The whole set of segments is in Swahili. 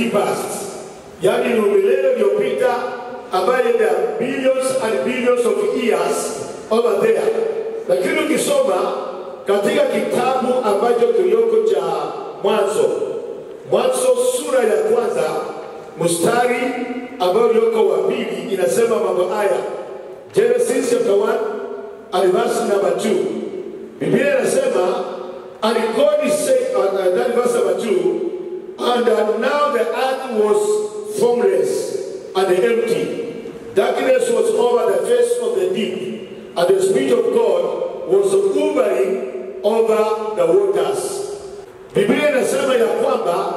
past, yaani ni milele iliyopita, ambayo there are billions and billions of years over there. Lakini ukisoma katika kitabu ambacho kilioko cha Mwanzo, Mwanzo sura ya kwanza mstari ambao ulioko wa pili inasema mambo haya. Genesis chapter 1 and verse number 2. Biblia inasema and God said uh, uh, that verse number 2 and uh, now the earth was formless and empty. Darkness was over the face of the deep, and the Spirit of God was hovering over the waters. Biblia inasema ya kwamba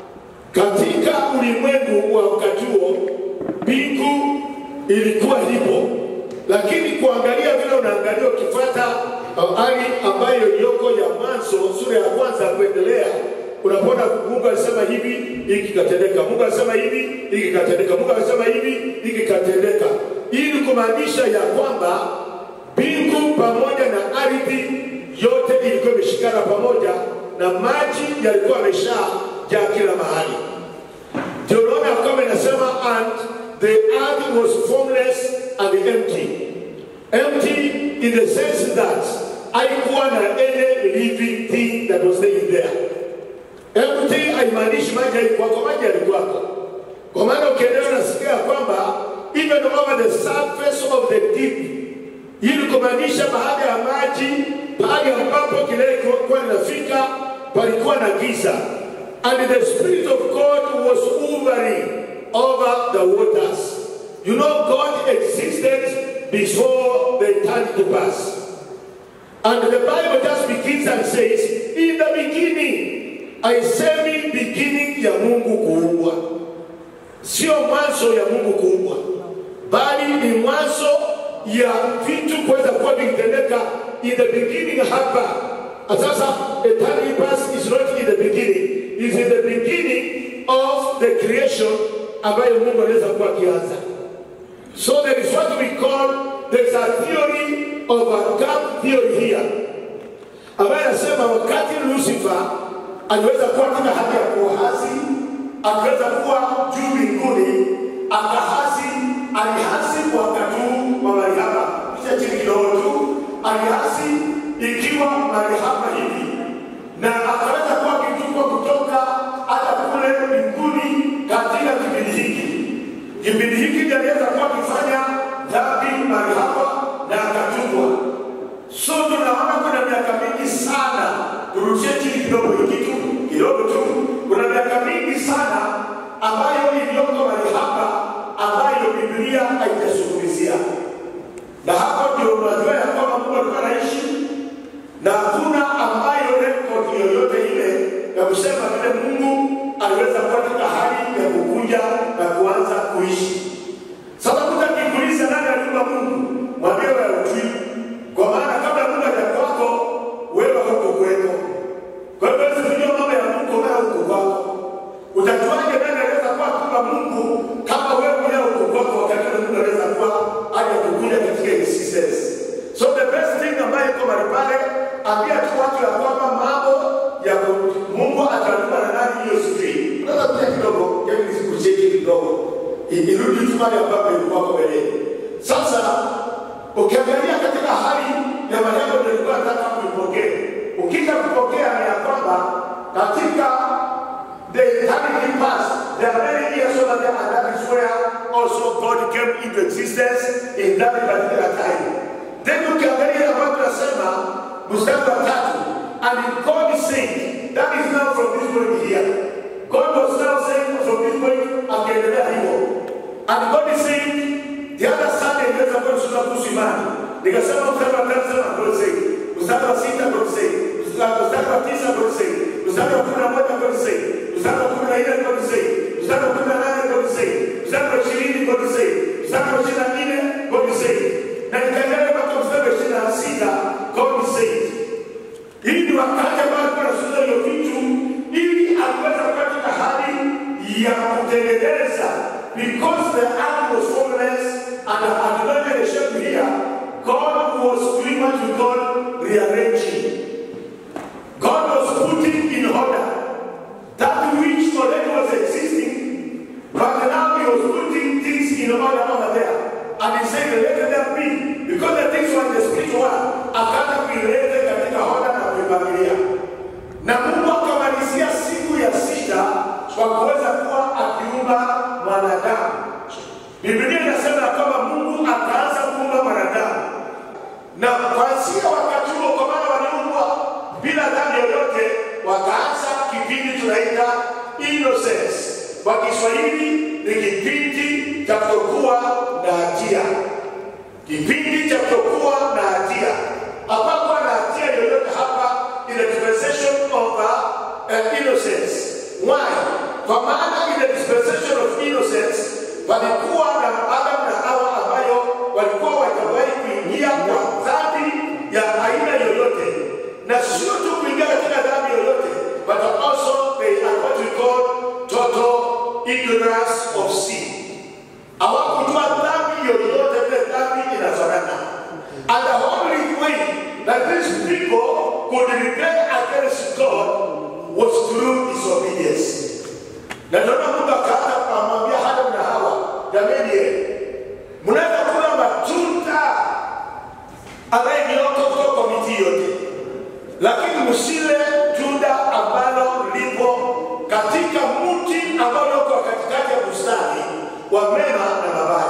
katika ulimwengu wa wakati huo mbingu ilikuwa lipo, lakini kuangalia vile unaangalia ukifuata hali ambayo iliyoko ya Mwanzo sura ya kwanza kuendelea, unapona Mungu alisema hivi, hiki katendeka. Mungu alisema hivi, hiki katendeka. Mungu alisema hivi, hiki katendeka, ili kumaanisha ya kwamba mbingu pamoja na ardhi yote ilikuwa imeshikana pamoja na maji yalikuwa yameshajaa kila mahali. Ndio unaona kama inasema and the earth was formless and empty. Empty in the sense that haikuwa na any living thing that was staying there. Empty haimaanishi maji haikuwako, maji yalikuwako. Kwa maana ukiendelea unasikia kwamba even over the surface of the deep, ili kumaanisha baada ya maji, pale ambapo kilele kilikuwa linafika, palikuwa na giza. And the Spirit of God was hovering over the waters. You know, God existed before the eternity passed. And the Bible just begins and says, in the beginning, haisemi beginning ya Mungu kuumbwa, sio mwanzo ya Mungu kuumbwa, bali ni mwanzo ya vitu kuweza kuwa vikitendeka in the beginning hapa. And Sasa eternity past is not in the beginning, is in the beginning of the creation ambayo Mungu anaweza kuwa akianza. So there is what we call, there's a theory of a gap theory here, ambaye anasema wakati Lucifer aliweza kuwa katika hali ya kuhasi, akiweza kuwa juu mbinguni, akahasi, alihasi kwa wakati huu wa mahali hapa, kisha chini kidogo tu, alihasi ikiwa mahali hapa hivi, na akaweza kuwa akitupwa kutoka hata kule mbinguni katika kipindi hiki kipindi hiki ndiye aliweza kuwa akifanya dhambi mahali hapa na akatupwa. So tunaona kuna miaka mingi sana, turudishie chini kidogo hiki tu kidogo tu, kuna miaka mingi sana ambayo iliyoko mahali hapa ambayo Biblia haijazungumzia, na hapo ndio unajua ya kwamba Mungu alikuwa anaishi na hakuna ambayo rekodi yoyote ile ya kusema vile Mungu aliweza kuwa katika hali ya kukuja na kuanza kuishi. Sasa mtu akikuuliza nani aliumba Mungu, mwambie wewe hujui, kwa maana kabla Mungu hajakuwako wewe huko kweko. Kwa hivyo huwezi kujua mambo ya Mungu wewe huko kwako. Utajuaje nani anaweza kuwa kuumba Mungu kama wewe mwenyewe huko kwako, wakati ule Mungu anaweza kuwa aje kukuja katika existence. So the best thing ambayo iko mahali pale, ambia tu watu ya kwamba mambo ya ku- Mungu atalipa na nani hiyo sijui. Unaweza kuja kidogo, hebu nisikucheki kidogo. I- Irudi tu mahali ambapo ilikuwa kwa mbeleni. Sasa ukiangalia katika hali ya maneno nilikuwa nataka kuipokea. Ukija kupokea ni ya kwamba katika the eternity past, there are many years over there, and that is where also God came into existence in that particular time. Then ukiangalia ambayo tunasema mstari wa tatu, and God said, that is now from this point here. God was now saying from this point, akiendelea hivyo. And God is saying, the other Sunday inaweza kuwa tunasoma kuhusu imani. Nikasema mstari wa tatu sana God said, mstari wa sita God said, mstari wa tisa God said, mstari wa kumi na moja God said, mstari wa kumi na nne God said, mstari wa kumi na nane God said, mstari wa ishirini God said, mstari wa ishirini na nne God said, na nikaendelea mpaka mstari wa ishirini na sita God said. Hii ni wakati ambao alikuwa anasuza hiyo vitu ili aweze kuwa katika hali ya kutengeneza because the earth was formless and hatunaje the shape here God was doing what we call rearranging God was putting and he said let them be because the things were in the spiritual world akaanza kuileta katika hoda na kuipangilia na Mungu akamalizia siku ya sita kwa kuweza kuwa akiumba mwanadamu. Biblia inasema ya kwamba Mungu akaanza kuumba mwanadamu, na kuanzia wakati huo, kwa maana waliumbwa bila dhambi yoyote, wakaanza kipindi tunaita innocence. Kwa Kiswahili ni kipindi cha kutokuwa na hatia, kipindi cha kutokuwa na hatia. Hapakuwa na hatia yoyote hapa in the dispensation of uh, uh, innocence. Why? Kwa maana in the dispensation of innocence walikuwa na Adam na Hawa ambayo walikuwa watawahi kuingia kwa dhambi ya aina yoyote, na sio tu kuingia katika dhambi yoyote, but also they are what we call total ignorance of sin. Hawakujua dhambi yoyote vile dhambi inafanana. And the only way that these people could rebel against God was through disobedience. Na ndio maana Mungu akaanza kumwambia Adamu na Hawa, jamani, eh, mnaweza kula matunda ambaye ni yote kutoka kwa miti yote, lakini msile tunda ambalo lipo katika mti ambao uko katikati ya bustani wa mema na mabaya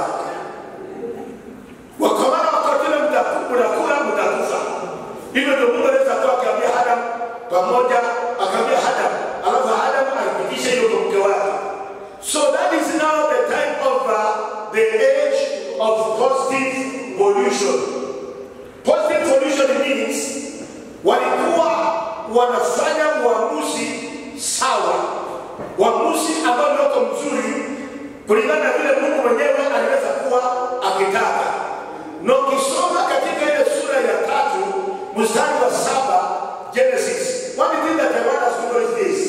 wakamana wakatile mtakula mtakufa. Hivyo ndio Mungu anaweza kuwa akiambia Adam pamoja, akaambia Adam, alafu Adam alipitisha hiyo kwa mke wake. So that is now the time of uh, the age of positive pollution. Positive pollution means walikuwa wanafanya uamuzi sawa, uamuzi ambao ni wako mzuri kulingana na vile Mungu mwenyewe aliweza kuwa akitaka. Na ukisoma katika ile sura ya tatu mstari wa saba Genesis, one thing that I want us to know is this.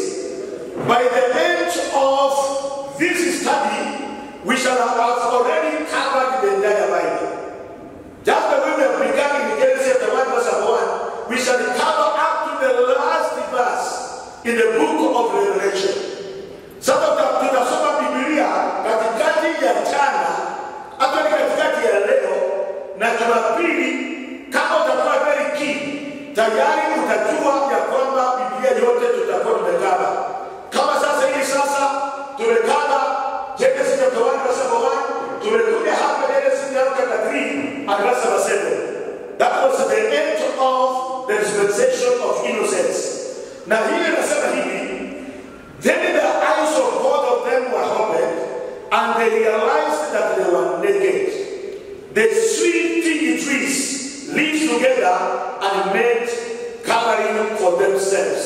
By the end of this study, we shall have already covered the entire Bible. Just the way we have begun in Genesis chapter 1 verse 1, we shall cover up to the last verse in the book of Revelation. Sasa tuta- tutasoma Biblia katikati ya jana hata ni katikati ya leo na Jumapili. Kama utakuwa very keen, tayari utajua ya kwamba Biblia yote tutakuwa tumekaba. Kama sasa hivi sasa tumekaba Genesis chapter 1 verse 1, tumekuja hapa Genesis chapter 3 and verse 7. That was the end of the dispensation of innocence. Na hii inasema hivi Then the eyes of both of them were opened, and they realized that they were naked. They sweet fig trees lived together and made covering for themselves.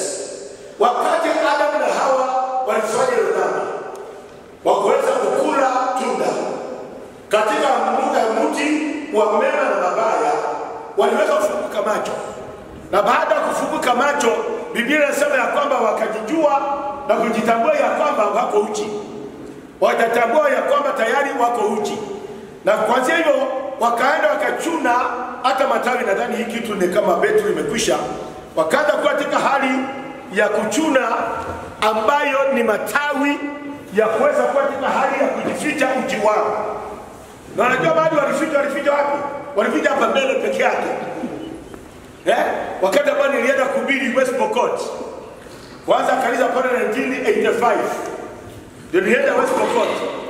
Wakati Adam na Hawa walifanya hilo dhambi, wakuweza kukula tunda katika mu- mti wa mema na mabaya, waliweza kufunguka macho na baada ya kufunguka macho biblia inasema ya kwamba wakajijua na kujitambua ya kwamba wako uchi watatambua ya kwamba tayari wako uchi na kwanzia hivyo wakaenda wakachuna hata matawi nadhani hii kitu ni kama betri imekwisha wakaanza kuwa katika hali ya kuchuna ambayo ni matawi ya kuweza kuwa katika hali ya kujificha uchi wao na wanajua bado walificha walificha wapi walificha hapa mbele peke yake Eh? Wakati ambao nilienda kuhubiri West Pokot. Kwanza kanisa pale 1985. Ndio nilienda West Pokot.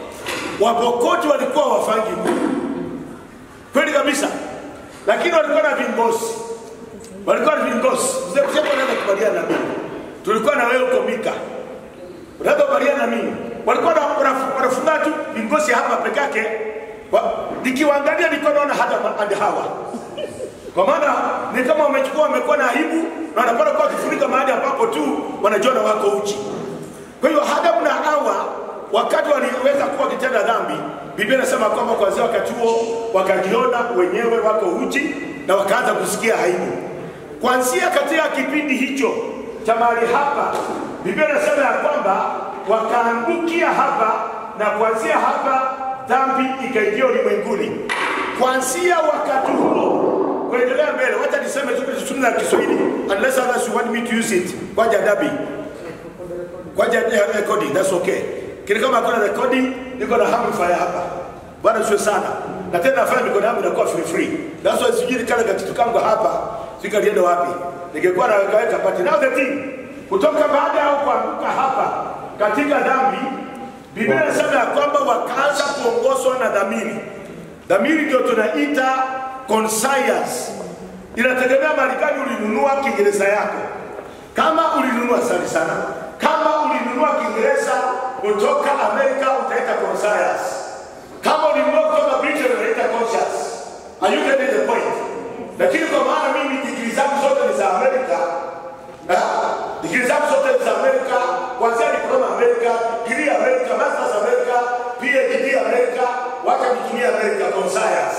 Wapokoti walikuwa wafangi Mungu. Kweli kabisa. Lakini walikuwa na vingosi. Walikuwa na vingosi. Mzee mzee anaweza kubaliana na mimi. Tulikuwa na wewe uko Mika. Unaweza kubaliana na mimi. Walikuwa na wanaf- wanafunga tu vingosi hapa peke yake. Wa- Nikiwaangalia nilikuwa naona hata and hawa kwa maana ni kama wamechukua wamekuwa na aibu na wanapata kuwa wakifunika mahali ambapo tu wanajua na wako uchi kwa hiyo Adamu na Hawa wakati waliweza kuwa wakitenda dhambi Biblia inasema kwamba kuanzia wakati huo wakajiona wenyewe wako uchi na wakaanza kusikia aibu kuanzia katika kipindi hicho cha mahali hapa Biblia inasema ya kwamba wakaangukia hapa na kuanzia hapa dhambi ikaingia ulimwenguni kuanzia wakati huo kuendelea mbele wacha niseme tu kitu la Kiswahili unless others you want me to use it kwa jadabi kwa jadabi recording that's okay kile kama kuna recording niko na amplifier hapa bwana sio sana na tena nafanya mikono yangu inakuwa free free. That's why sijui kale kakitu kangu hapa sika lienda wapi, ningekuwa naweka weka but now the thing kutoka baada ya kuanguka hapa katika dhambi, Biblia inasema ya kwamba wakaanza kuongozwa na dhamiri. Dhamiri ndio tunaita conscience. Inategemea mahali gani ulinunua Kiingereza yako. Kama ulinunua sari sana, kama ulinunua Kiingereza kutoka Amerika utaita conscience. Kama ulinunua kutoka Britain unaita conscience. Are you getting the point? Lakini kwa maana mimi digrii zangu zote ni za Amerika, Ah, digrii zangu zote ni za Amerika, kuanzia diploma Amerika, degree Amerika, masters Amerika, PhD Amerika, wacha nitumie Amerika conscience.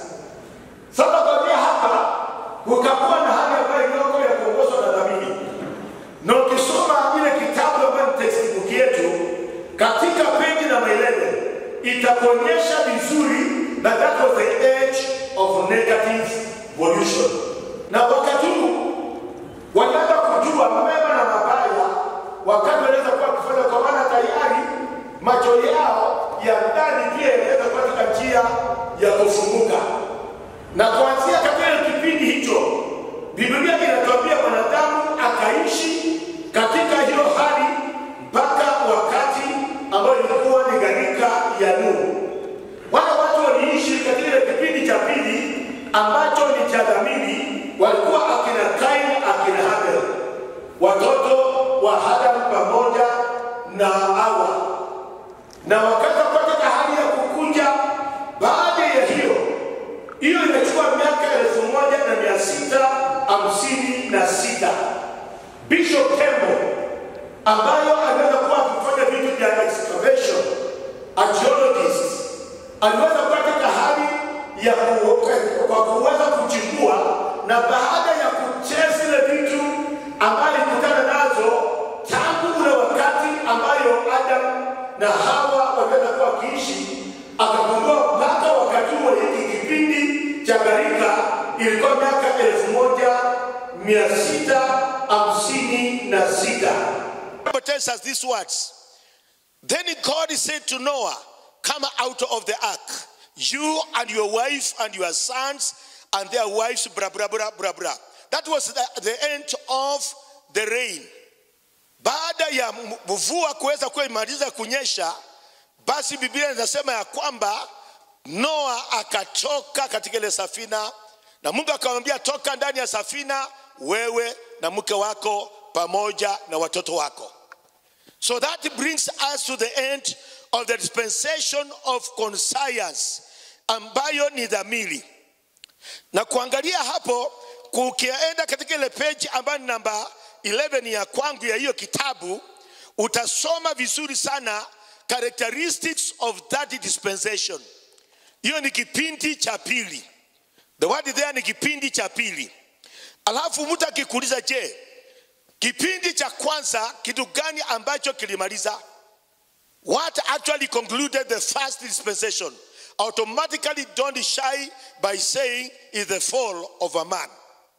Sasa kuanzia hapa kukakuwa na hali ambayo iliyoko ya kuongozwa na dhamiri, na ukisoma ile kitabu ambayo ni textbook yetu katika peji namba 11 itakuonyesha vizuri na that was the age of negative evolution, na wakati huu wanaanza kujua mema na mabaya, wakati wanaweza kuwa wakifanya, kwa maana tayari macho yao ya ndani pia yanaweza kuwa katika njia ya kufunguka na kuanzia katika kipindi hicho Biblia inatuambia mwanadamu akaishi katika hiyo hali mpaka wakati ambayo ilikuwa ni gharika ya Nuhu. Wale watu waliishi katika ile kipindi cha pili ambacho ni cha dhamiri, walikuwa akina Kaini, akina Habel, watoto wa Adamu pamoja na Hawa, na wakaza katika hali ya kukunja. Baada ya hiyo hiyo imechukua miaka elfu moja na mia sita hamsini na sita Bishop Tembo ambayo anaweza kuwa akifanya vitu vya excavation archaeologist aliweza kuwa katika hali ya ku- kwa kuweza kuchimbua, na baada ya kucheza zile vitu ambayo alikutana nazo tangu ule wakati ambayo Adam na Hawa waliweza kuwa wakiishi, akagundua mpaka wakati huo hiki kipindi cha gharika ilikuwa miaka elfu moja mia sita hamsini na sita. Bible tells us these words. Then God said to Noah, Come out of the ark, you and your wife and your sons and their wives, blah, blah, blah, blah, blah. That was the, the end of the rain. Baada ya m- mvua kuweza kuwa imaliza kunyesha, basi Biblia inasema ya kwamba Noa akatoka katika ile safina, na Mungu akamwambia, toka ndani ya safina, wewe na mke wako pamoja na watoto wako. So that brings us to the end of the dispensation of conscience ambayo ni dhamiri. Na kuangalia hapo, kukienda katika ile page ambayo ni namba 11 ya kwangu ya hiyo kitabu, utasoma vizuri sana characteristics of that dispensation. Hiyo ni kipindi cha pili. The word there ni kipindi cha pili. Alafu mtu akikuuliza, je, kipindi cha kwanza kitu gani ambacho kilimaliza? What actually concluded the first dispensation? Automatically don't shy by saying is the fall of a man.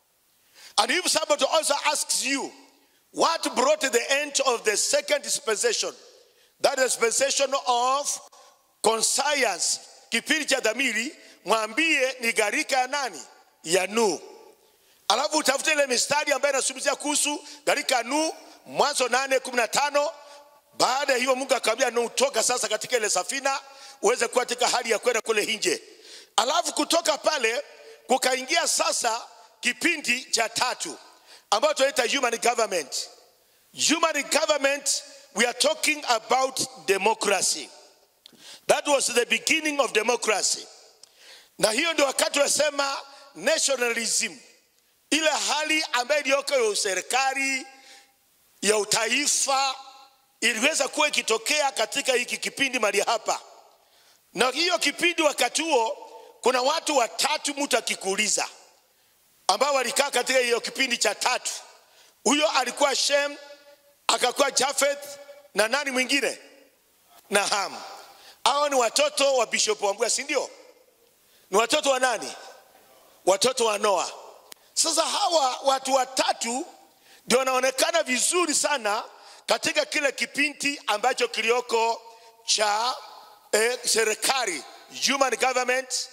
And if somebody also asks you, what brought the end of the second dispensation? That dispensation of conscience, kipindi cha dhamiri, mwambie ni gharika ya nani? Ya Nuhu. Alafu utafute ile mistari ambayo inazungumzia kuhusu gharika ya Nuhu, Mwanzo nane kumi na tano. Baada ya hiyo Mungu akamwambia Nuhu, toka sasa katika ile safina uweze kuwa katika hali ya kwenda kule nje. Alafu kutoka pale kukaingia sasa kipindi cha tatu ambayo tunaita human government. Human government, we are talking about democracy. That was the beginning of democracy. Na hiyo ndio wakati wasema nationalism, ile hali ambayo iliyoko ya serikali ya utaifa iliweza kuwa ikitokea katika hiki kipindi mali hapa. Na hiyo kipindi wakati huo kuna watu watatu mtu akikuuliza ambao walikaa katika hiyo kipindi cha tatu. Huyo alikuwa Shem, akakuwa Jafeth na nani mwingine? Na Ham. Hao ni watoto wa Bishop Wambua, si ndio? Ni watoto wa nani? Watoto wa Noa. Sasa hawa watu watatu ndio wanaonekana vizuri sana katika kile kipindi ambacho kilioko cha eh, serikali human government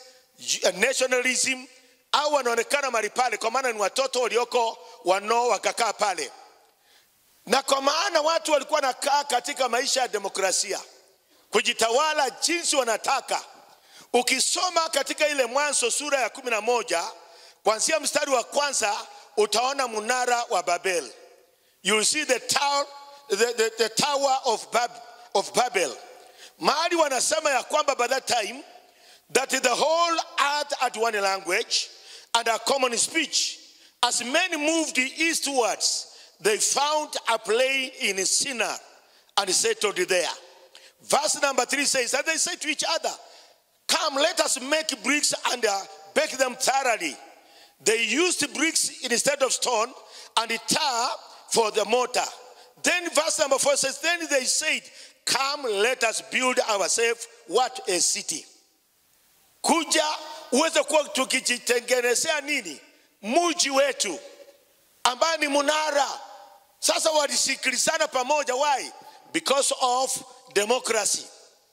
uh, nationalism au wanaonekana mahali pale kwa maana ni watoto walioko wanao wakakaa pale na kwa maana watu walikuwa nakaa katika maisha ya demokrasia kujitawala jinsi wanataka ukisoma katika ile mwanzo sura ya kumi na moja kuanzia mstari wa kwanza utaona mnara wa babel you will see the tower, the, the, the tower of, Bab, of babel mahali wanasema ya kwamba by that time that the whole earth had one language and a common speech as men moved eastwards they found a plain in Sinai and settled there verse number three says and they said to each other Come, let us make bricks and uh, bake them thoroughly. They used bricks instead of stone and tar for the mortar. Then verse number four says, Then they said, Come, let us build ourselves what a city. Kuja uweze kuwa tukijitengenezea nini? Muji wetu ambaye ni munara. Sasa walisikilizana pamoja. Why? Because of democracy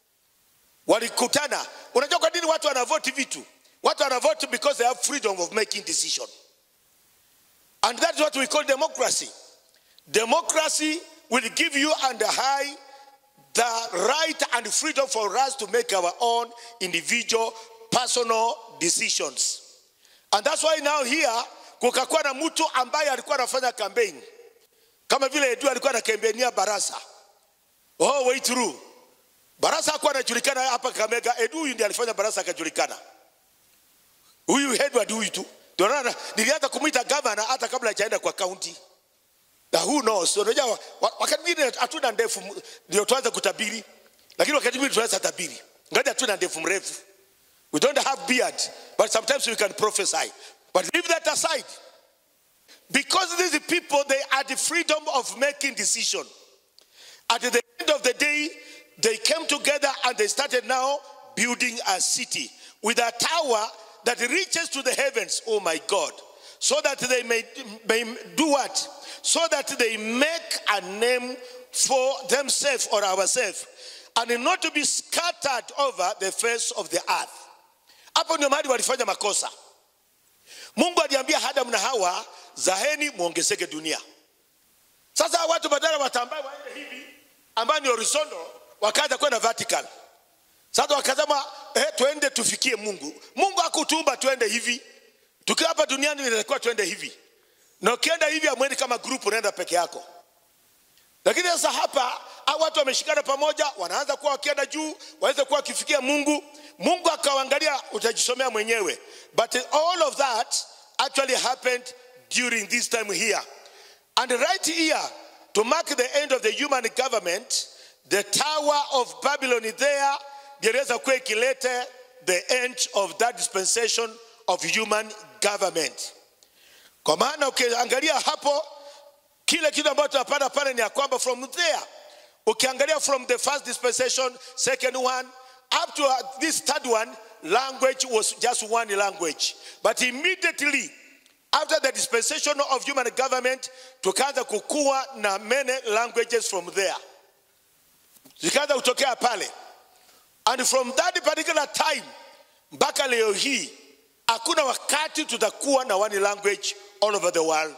walikutana unajua kwa nini watu wanavoti vitu watu wanavoti because they have freedom of making decision and that's what we call democracy democracy will give you and I the right and freedom for us to make our own individual personal decisions and that's why now here kukakuwa na mtu ambaye alikuwa anafanya campaign kama vile edu alikuwa anakembenia barasa oh way through Barasa hakuwa anajulikana hapa Kamega. Edu huyu ndiye alifanya Barasa akajulikana. Huyu Edward huyu tu. Ndio maana nilianza kumuita governor hata kabla hajaenda kwa county. Na who knows? Unajua wa- wakati mwingine hatuna ndefu ndio tuanze kutabiri. Lakini wakati mwingine tunaweza tabiri. Ngaja hatuna ndefu mrefu. We don't have beard, but sometimes we can prophesy. But leave that aside. Because these people they are the freedom of making decision. At the end of the day, they came together and they started now building a city with a tower that reaches to the heavens, oh my God, so that they may, may do what? So that they make a name for themselves or ourselves, and not to be scattered over the face of the earth. Hapo ndio mahali walifanya makosa. Mungu aliambia Adamu na Hawa, zaheni muongezeke dunia. Sasa watu badala watambae waende hivi ambayo ni horizontal wakaja kwenda vertical. Sasa wakasema eh, tuende tufikie Mungu. Mungu hakutuumba tuende hivi. Tukiwa hapa duniani inatakiwa tuende hivi. Na ukienda hivi amwendi kama group unaenda peke yako. Lakini sasa hapa hao watu wameshikana pamoja, wanaanza kuwa wakienda juu, waweze kuwa wakifikia Mungu. Mungu akawaangalia, utajisomea mwenyewe. But all of that actually happened during this time here. And right here, to mark the end of the human government, the Tower of Babylon is there, inaweza kuwa ikilete the end of that dispensation of human government. Kwa maana ukiangalia hapo kile kitu ambacho tunapata pale ni ya kwamba from there ukiangalia from the first dispensation second one up to uh, this third one language was just one language but immediately after the dispensation of human government tukaanza kukua na many languages from there zikaanza kutokea pale and from that particular time mpaka leo hii hakuna wakati tutakuwa na one language all over the world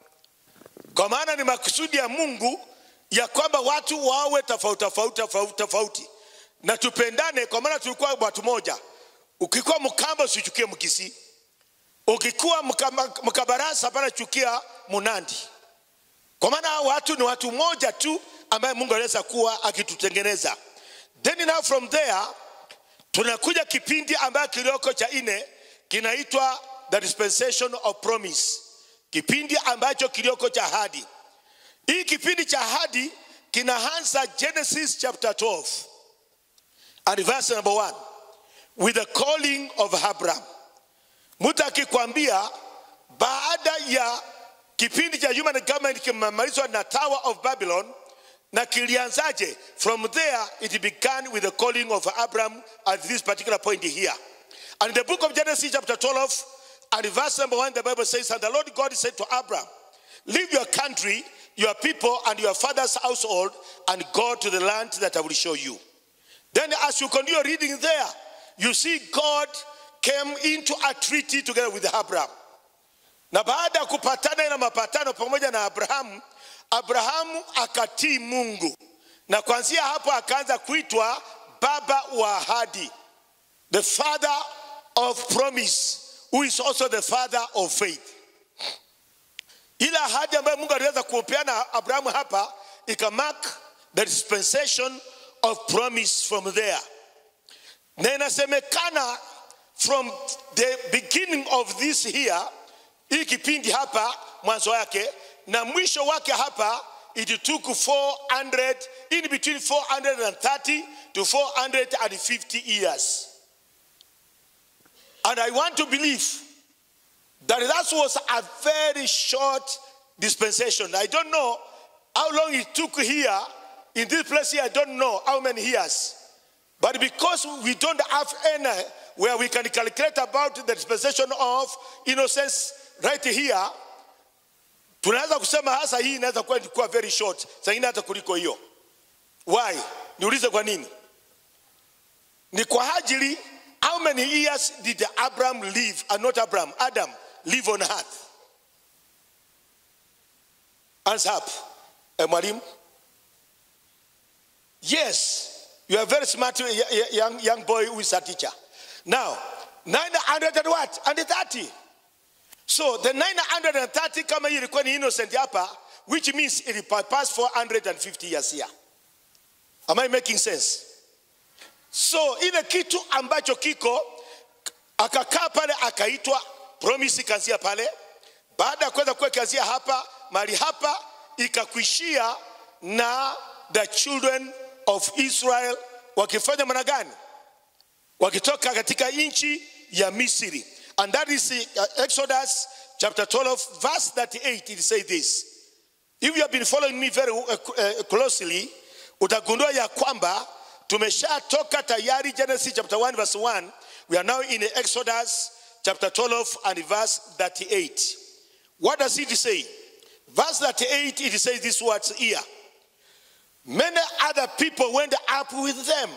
kwa maana ni makusudi ya mungu ya kwamba watu wawe tofauti tofauti tofauti tofauti na tupendane kwa maana tulikuwa watu moja ukikuwa mkamba usichukie mkisi ukikuwa Mkama- mkabarasa hapana chukia munandi kwa maana hao watu ni watu moja tu ambaye mungu anaweza kuwa akitutengeneza then now from there tunakuja kipindi ambayo kilioko cha nne kinaitwa the dispensation of promise kipindi ambacho kilioko cha ahadi hii kipindi cha ahadi kinaanza genesis chapter 12 and verse number 1 with the calling of abraham mtu akikwambia baada ya kipindi cha human government kimemalizwa na tower of babylon na kilianzaje from there it began with the calling of abraham at this particular point here and in the book of genesis chapter 12 and verse number 1 the bible says and the lord god said to abraham leave your country your people and your father's household and go to the land that i will show you then as you continue reading there you see god came into a treaty together with Abraham. Na baada ya kupatana na mapatano pamoja na Abrahamu, Abrahamu akatii Mungu, na kuanzia hapo akaanza kuitwa baba wa ahadi, the father of promise, who is also the father of faith. Ile ahadi ambayo Mungu aliweza kupeana Abrahamu hapa ikamark the dispensation of promise from there, na inasemekana from the beginning of this here, hii kipindi hapa mwanzo wake na mwisho wake hapa, it took 400 in between 430 to 450 years, and I want to believe that that was a very short dispensation. I don't know how long it took here in this place here. I don't know how many years, but because we don't have any where we can calculate about the dispensation of innocence right here, tunaweza kusema hasa hii inaweza kuwa ilikuwa very short, sangine hata kuliko hiyo. Why? Niulize kwa nini? Ni kwa ajili how many years did Abraham live, and not Abraham, Adam live on earth? Hands up. Eh, mwalimu? Yes, you are very smart y- y- young, young boy who is a teacher. Now, 900 and what? And 30. So the 930 kama hii ilikuwa ni innocent hapa, which means it passed 450 years here. Am I making sense? So ile kitu ambacho kiko akakaa pale akaitwa promise ikaanzia pale. Baada ya kuweza kuwa ikaanzia hapa, mali hapa ikakuishia na the children of Israel wakifanya maana gani? wakitoka katika nchi ya Misri. And that is uh, Exodus chapter 12 verse 38 it says this. If you have been following me very uh, uh, closely, utagundua ya kwamba tumeshatoka tayari Genesis chapter 1 verse 1. We are now in Exodus chapter 12 and verse 38. What does it say? Verse 38 it says these words here. Many other people went up with them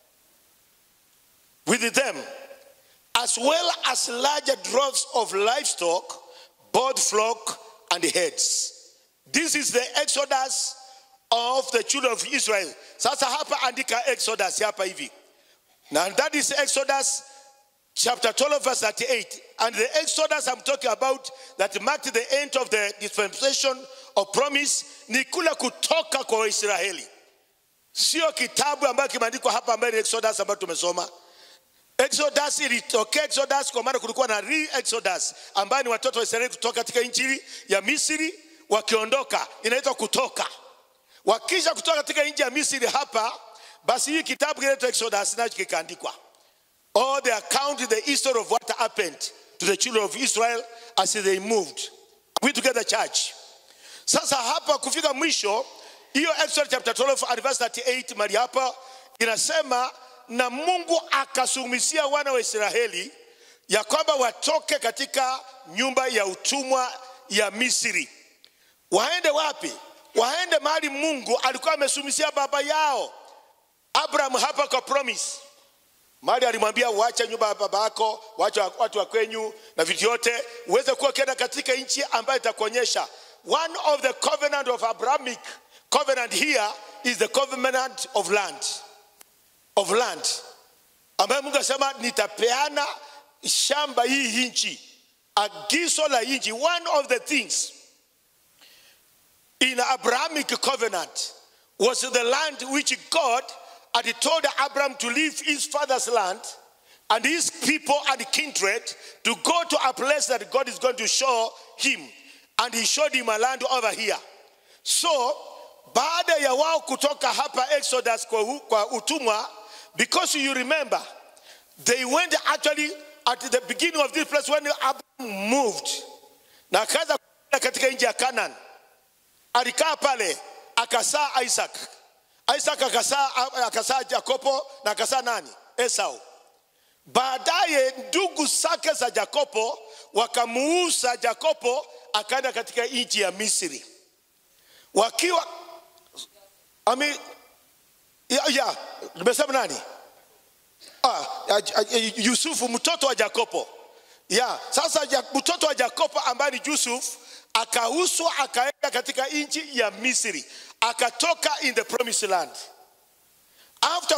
with them, as well as larger droves of livestock, both flock and herds. This is the exodus of the children of Israel. Sasa hapa andika exodus hapa hivi. Now that is Exodus chapter 12 verse 38. And the exodus I'm talking about that marked the end of the dispensation of promise ni kule kutoka kwa Waisraeli. Sio kitabu ambayo kimeandikwa hapa ambayo ni Exodus ambayo tumesoma. Exodus ilitokea Exodus kwa maana kulikuwa na re Exodus ambayo ni watoto wa Israeli kutoka katika nchi ya Misri wakiondoka, inaitwa kutoka. Wakisha kutoka katika nchi ya Misri hapa, basi hii kitabu kinaitwa Exodus nacho kikaandikwa. All the account the history of what happened to the children of Israel as they moved. We together church. Sasa hapa kufika mwisho hiyo Exodus chapter 12 and verse 38 mali hapa inasema na Mungu akasumisia wana wa Israeli ya kwamba watoke katika nyumba ya utumwa ya Misri. Waende wapi? Waende mahali Mungu alikuwa amesumisia baba yao Abraham hapa kwa promise. Mahali alimwambia uache nyumba ya baba yako, uache watu wa kwenyu na vitu yote, uweze kuwa ukienda katika nchi ambayo itakuonyesha. One of the covenant of Abrahamic covenant here is the covenant of land of land ambayo Mungu asema nitapeana shamba hii nchi, agizo la nchi. One of the things in Abrahamic covenant was the land which God had told Abraham to leave his father's land and his people and kindred to go to a place that God is going to show him, and he showed him a land over here. So baada ya wao kutoka hapa Exodus kwa, hu- kwa utumwa because you remember they went actually at the beginning of this place when Abraham moved na akaanza kwenda katika nchi ya Canaan alikaa pale akasaa Isaac Isaac akasaa akasaa Jakobo na akasaa nani Esau baadaye ndugu zake za Jakobo wakamuuza Jakobo akaenda katika nchi ya Misri wakiwa I mean, ya, ya, nimesema nani? ah, ah, ah, Yusufu mtoto wa Yakobo. Ya, sasa ja, mtoto wa Yakobo ambaye ni Yusuf akauswa akaenda katika nchi ya Misri, akatoka in the promised land. After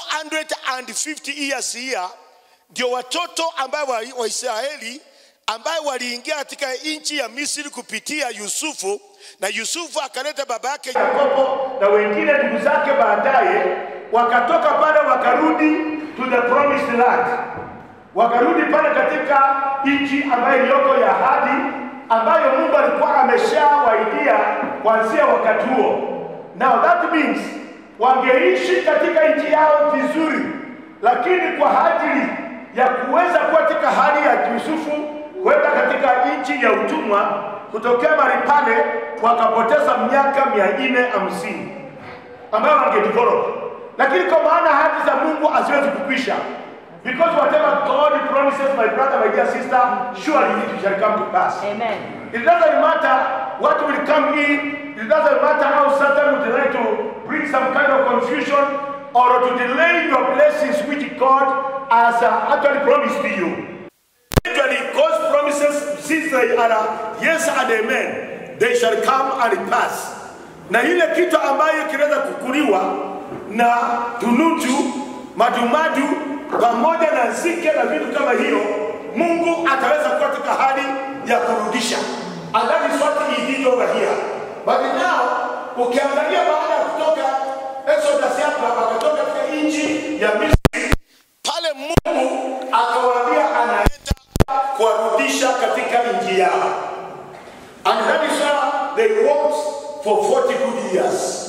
450 years here, ndio watoto ambayo wa, wa Israeli ambayo waliingia katika nchi ya Misri kupitia Yusufu, na Yusufu akaleta baba yake Yakobo na wengine ndugu zake baadaye, wakatoka pale wakarudi to the promised land, wakarudi pale katika nchi ambayo iliyoko ya ahadi ambayo Mungu alikuwa ameshawaidia kuanzia wakati huo. Now that means wangeishi katika nchi yao vizuri, lakini kwa ajili ya kuweza kuwa katika hali ya Yusufu kwenda katika nchi ya utumwa, kutokea mahali pale wakapoteza miaka mia nne hamsini ambayo wangedevelop, lakini kwa maana ahadi za Mungu haziwezi kukwisha. Because whatever God promises, my brother, my dear sister, surely it shall come to pass. Amen. It doesn't matter what will come in. It doesn't matter how Satan would try to bring some kind of confusion or to delay your blessings which God has uh, actually promised to you. Actually, God's promises, since they are uh, yes and amen, they shall come and pass. Na ile kitu ambayo kinaweza kukuliwa na tunutu, madumadu pamoja na nzige na vitu kama hiyo, Mungu ataweza kuwa katika hali ya kurudisha. And that is what he did over here. But now ukiangalia baada ya kutoka Exodus hapa wakatoka katika nchi ya Misri, pale Mungu akawaambia anaenda kuwarudisha katika nchi yao. And that is why they walked for 40 good years.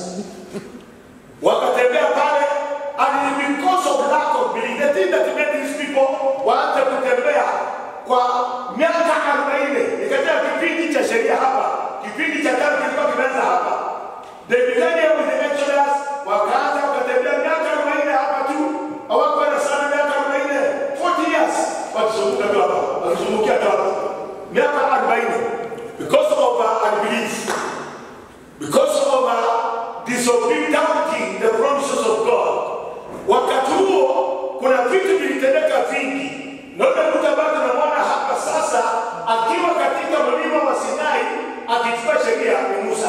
Wakatembea pale and because of lack of belief, the thing that made these people waanze kutembea kwa miaka 40 ikaja kipindi cha sheria hapa, kipindi cha tano kilikuwa kimeanza hapa. They began here with the Exodus, wakaanza wakatembea miaka 40 hapa tu, hawakwenda sana miaka 40, 40 years wakizunguka tu hapa, wakizungukia tu hapa, miaka 40 because of uh, unbelief, because of uh, disobeying the promises of God. Wakati huo kuna vitu vilitendeka vingi. Naona mtu ambaye tunamwona hapa sasa akiwa katika mlima wa Sinai akichukua sheria ni Musa.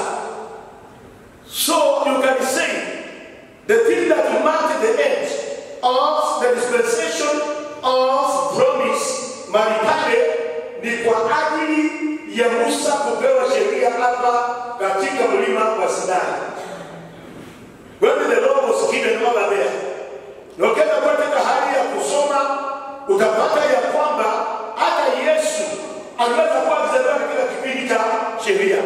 So you can say the thing that marked the end of the dispensation of promise mahali pale ni kwa ajili ya Musa kupewa sheria hapa katika mlima wa Sinai. When the law was given over there, na ukienda katika hali ya kusoma utapata ya kwamba hata Yesu aliweza kuwa akizaliwa katika kipindi cha sheria.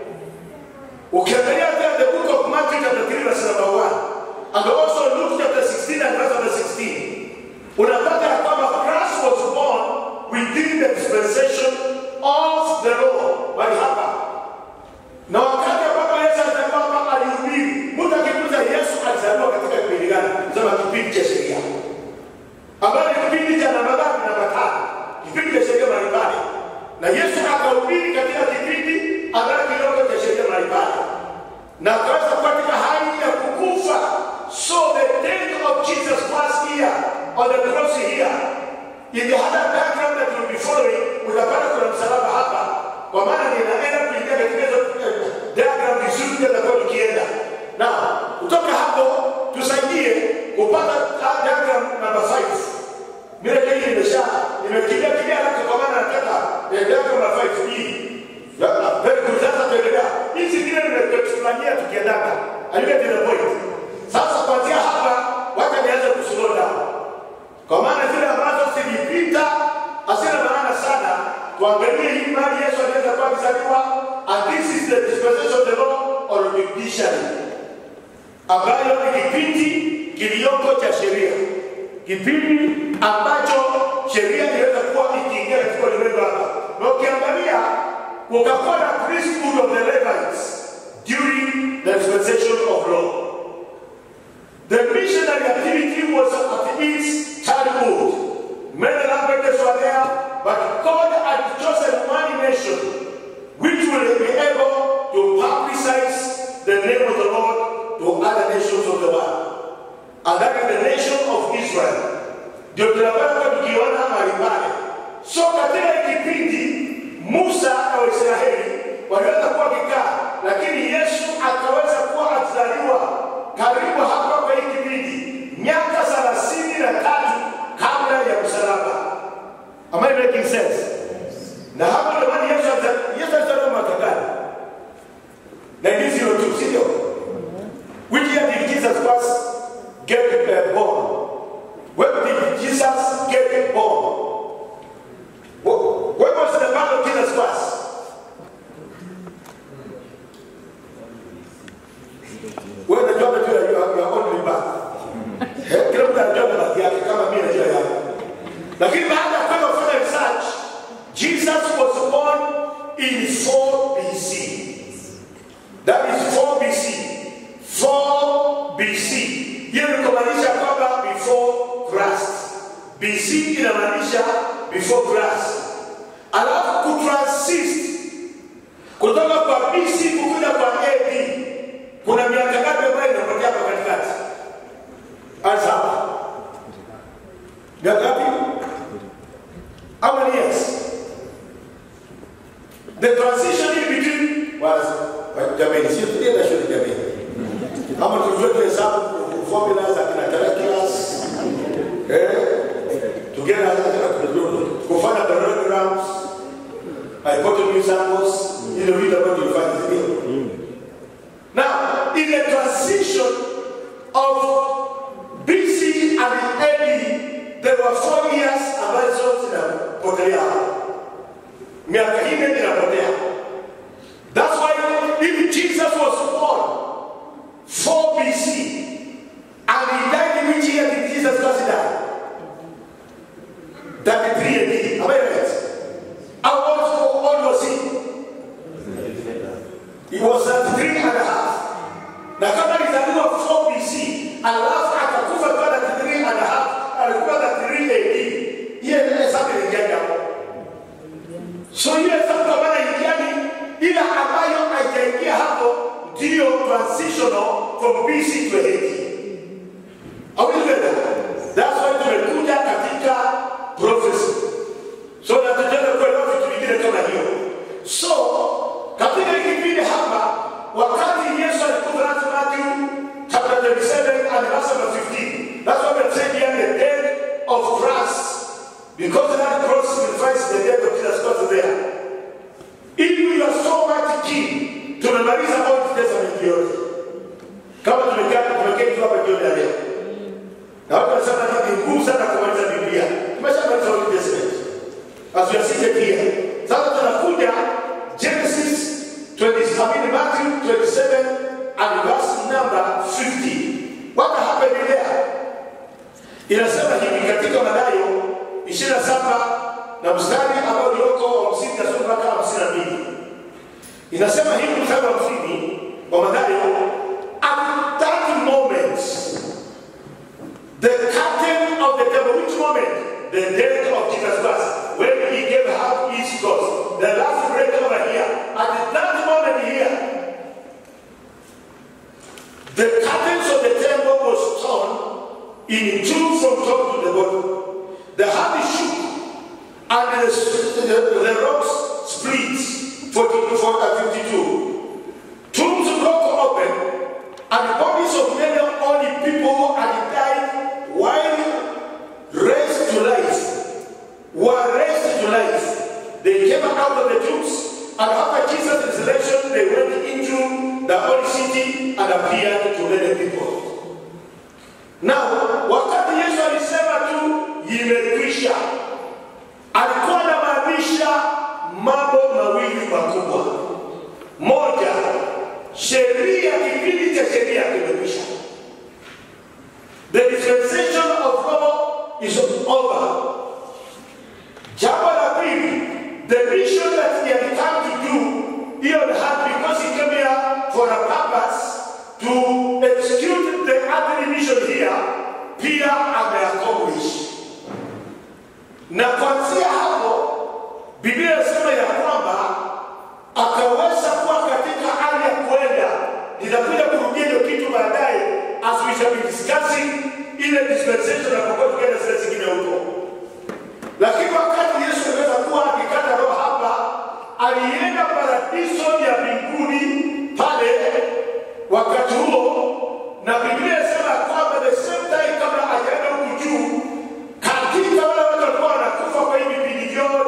Ukiangalia hata the book of Matthew chapter 3 verse number 1 and also Luke chapter 16 and verse number 16 unapata ya kwamba Christ was born within the dispensation of the law. Bali hapa na wakati ambapo Yesu alizaliwa hapa alihubiri. Mtu akiuliza Yesu alizaliwa katika kipindi gani? Sema kipindi cha sheria, ambayo ni kipindi cha namba ngapi? Namba tano, kipindi cha sheria mbalimbali. Na Yesu akahubiri katika kipindi ambayo kidogo cha sheria mbalimbali, na akaweza kuwa katika hali ya kukufa. So the death of Jesus Christ here on the cross here in the other background that will be following, utapata kuna msalaba hapa, kwa maana ninaenda kuingia katika hizo eh, diagram vizuri, tutakuwa tukienda na kutoka hapo tusaidie kupata ah, diagram number 5. Mimi hii nimesha nimekimbia kimbia haraka kwa maana nataka eh, diagram number 5 hii. Ya, very good. Sasa tuendelea. Hii zingine nimekufanyia tukiendaga. Are you getting the point? Sasa kuanzia hapa wacha nianze kuslow down. Kwa maana zile ambazo zilipita hazina maana sana. Tuangalie hii mali Yesu anaweza kuwa akizaliwa and this is the dispensation of the law or judiciary ambayo ni kipindi kiliyoko cha sheria, kipindi ambacho sheria inaweza kuwa ikiingia katika ulimwengu hapa, na ukiangalia kukakuwa na priesthood of the Levites during the dispensation of law. The missionary activity was at its childhood. Many languages were there, but God had chosen one nation which will be able to publicize the name of the Lord to other nations of the world. And that is the nation of Israel. making sense? Na hapa ndio maana Yesu ata- Yesu alizaliwa mwaka gani? 1902, sivyo? Which year did Jesus first get uh, born? When did Jesus get born? Wh- When was the birth of Jesus first? Wewe unajua tu ya ya- ya only birth. Eh, Kila mtu anajua birth yake kama mimi najua yangu. Lakini baada ya kwenda kufanya research, Jesus was born in 4 BC. That is 4 BC. 4 BC. Hiyo ni kumaanisha kwamba before Christ. BC inamaanisha before Christ. Alafu kutransist kutoka kwa BC kukuja kwa AD kuna miaka ngapi ambayo inapotea hapa katikati? Anza hapa. Miaka ngapi? How many years? The transition in between was jamani, sio tulienda shule jamani. Kama tulivyo tuhesabu formula za kina calculus eh, together kufanya parallelograms, hypotenuse angles, ile vitu ambavyo tulifanya sivyo? Now, in the transition of BC and AD, there were four years ambazo zinapotelea hapo. miaka hine inapotea. That's why if Jesus was born 4 BC and he died in which year did Jesus Christ die? 33 AD. Am I right? How old, how old was he? He was 33 and a half. Na kama alizaliwa 4 BC alafu akakufa kwa 33 and a half, alikuwa 33 AD. Hiyo ndio hesabu iliingia hapo. So hiyo hesabu kwa maana ingiani ila ambayo haijaingia hapo ndiyo transitional from BC to AD. Are we together? That's why tumekuja katika prophecy. So na tutaenda kuelewa vitu vingine kama hiyo. So katika hii kipindi hapa wakati Yesu alikufa that's Matthew chapter 27 and verse number 15. That's why we're saying here the death of Christ. Because that cross signifies the death of Jesus Christ there. If you are so much keen, tumemaliza Old Testament yote. Kama tumekaa tumeketi hapa jioni ya leo. Na watu wanasema ni ngumu sana kumaliza Biblia. Tumeshamaliza Old Testament. As we are seated here. Sasa tunakuja Genesis 20, I mean Matthew 27 and verse number 50. What happened there? Inasema hivi katika Mathayo 27 na mstari ambao ulioko 50 na sura mpaka 52. Inasema hivi mstari wa 50 wa Mathayo, at that moment the curtain of the temple, which moment? The death of Jesus Christ, when he gave up his ghost. The last break over here. At that moment here, the curtains of the temple was torn in two from top to the bottom. The heart shook, and the, the, the rocks split. 44 and 52. Tombs broke open, and the bodies of many only people who had died while raised to life were raised to life. They came out of the tombs, and after Jesus' resurrection, they went into the holy city and appeared to many people. Now, wakati Yesu alisema tu imekwisha, alikuwa anamaanisha mambo mawili makubwa. Moja, sheria, kipindi cha sheria kimekwisha. The dispensation of law is over. Jambo la pili, the mission that he had come to do, he had had because he came here for a purpose to execute the earthly mission here, pia ameaccomplish. Na kuanzia hapo, Biblia inasema ya kwamba akaweza kuwa katika hali ya kwenda. Nitakuja kurudia hiyo kitu baadaye, as we shall be discussing ile dispensation na kwa tukienda zile zingine huko. Lakini wakati Yesu aliweza kuwa akikata roho hapa, alienda paradiso ya mbinguni pale wakati huo, na Biblia inasema ya kwamba the same time kabla hajaenda huku juu, katika wale watu walikuwa wanakufa kwa hii vipindi vyote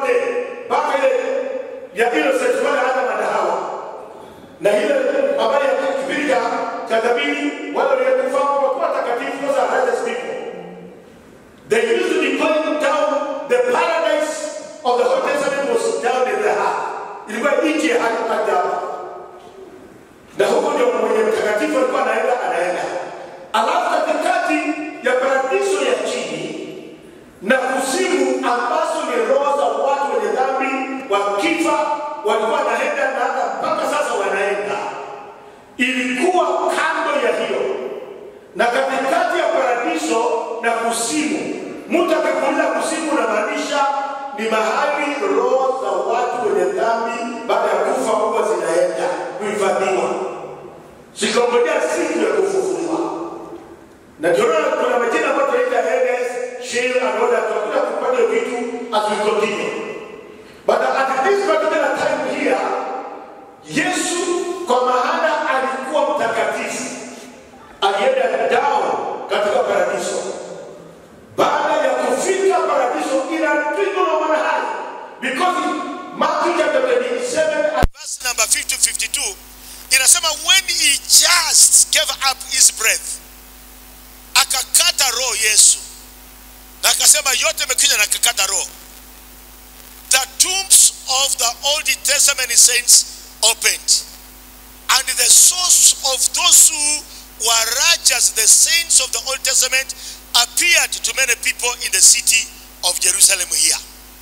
wanabii wale waliokufa wakuwa takatifu those are righteous people they used to be going down the paradise of the Old Testament was down in the heart ilikuwa nchi ya haki hadi hapa na huko ndio mwenye mtakatifu alikuwa anaenda anaenda alafu katikati ya paradiso ya chini na kuzimu ambazo ni roho za watu wenye dhambi wakifa walikuwa wanaenda na hata mpaka sasa wanaenda ilikuwa kando ya hiyo na katikati ya paradiso na kuzimu mtu akikuuliza kuzimu unamaanisha ni mahali roho za watu wenye dhambi baada ya kufa huwa zinaenda kuhifadhiwa zikongojea siku ya kufufuliwa na ndio maana kuna majina ambayo tunaita Hades, Sheol and all that. Tutakuja kupata hiyo vitu as we continue. But at this particular time here, Yesu kwa maana alikuwa mtakatifu alienda down katika paradiso. Baada ya kufika paradiso inapigwa na manahari because Matthew chapter 27 and verse number 50 to 52 inasema when he just gave up his breath akakata roho yesu na akasema yote imekuja na akakata roho the tombs of the old testament saints opened and the source of those who were righteous the saints of the old testament appeared to many people in the city of jerusalem here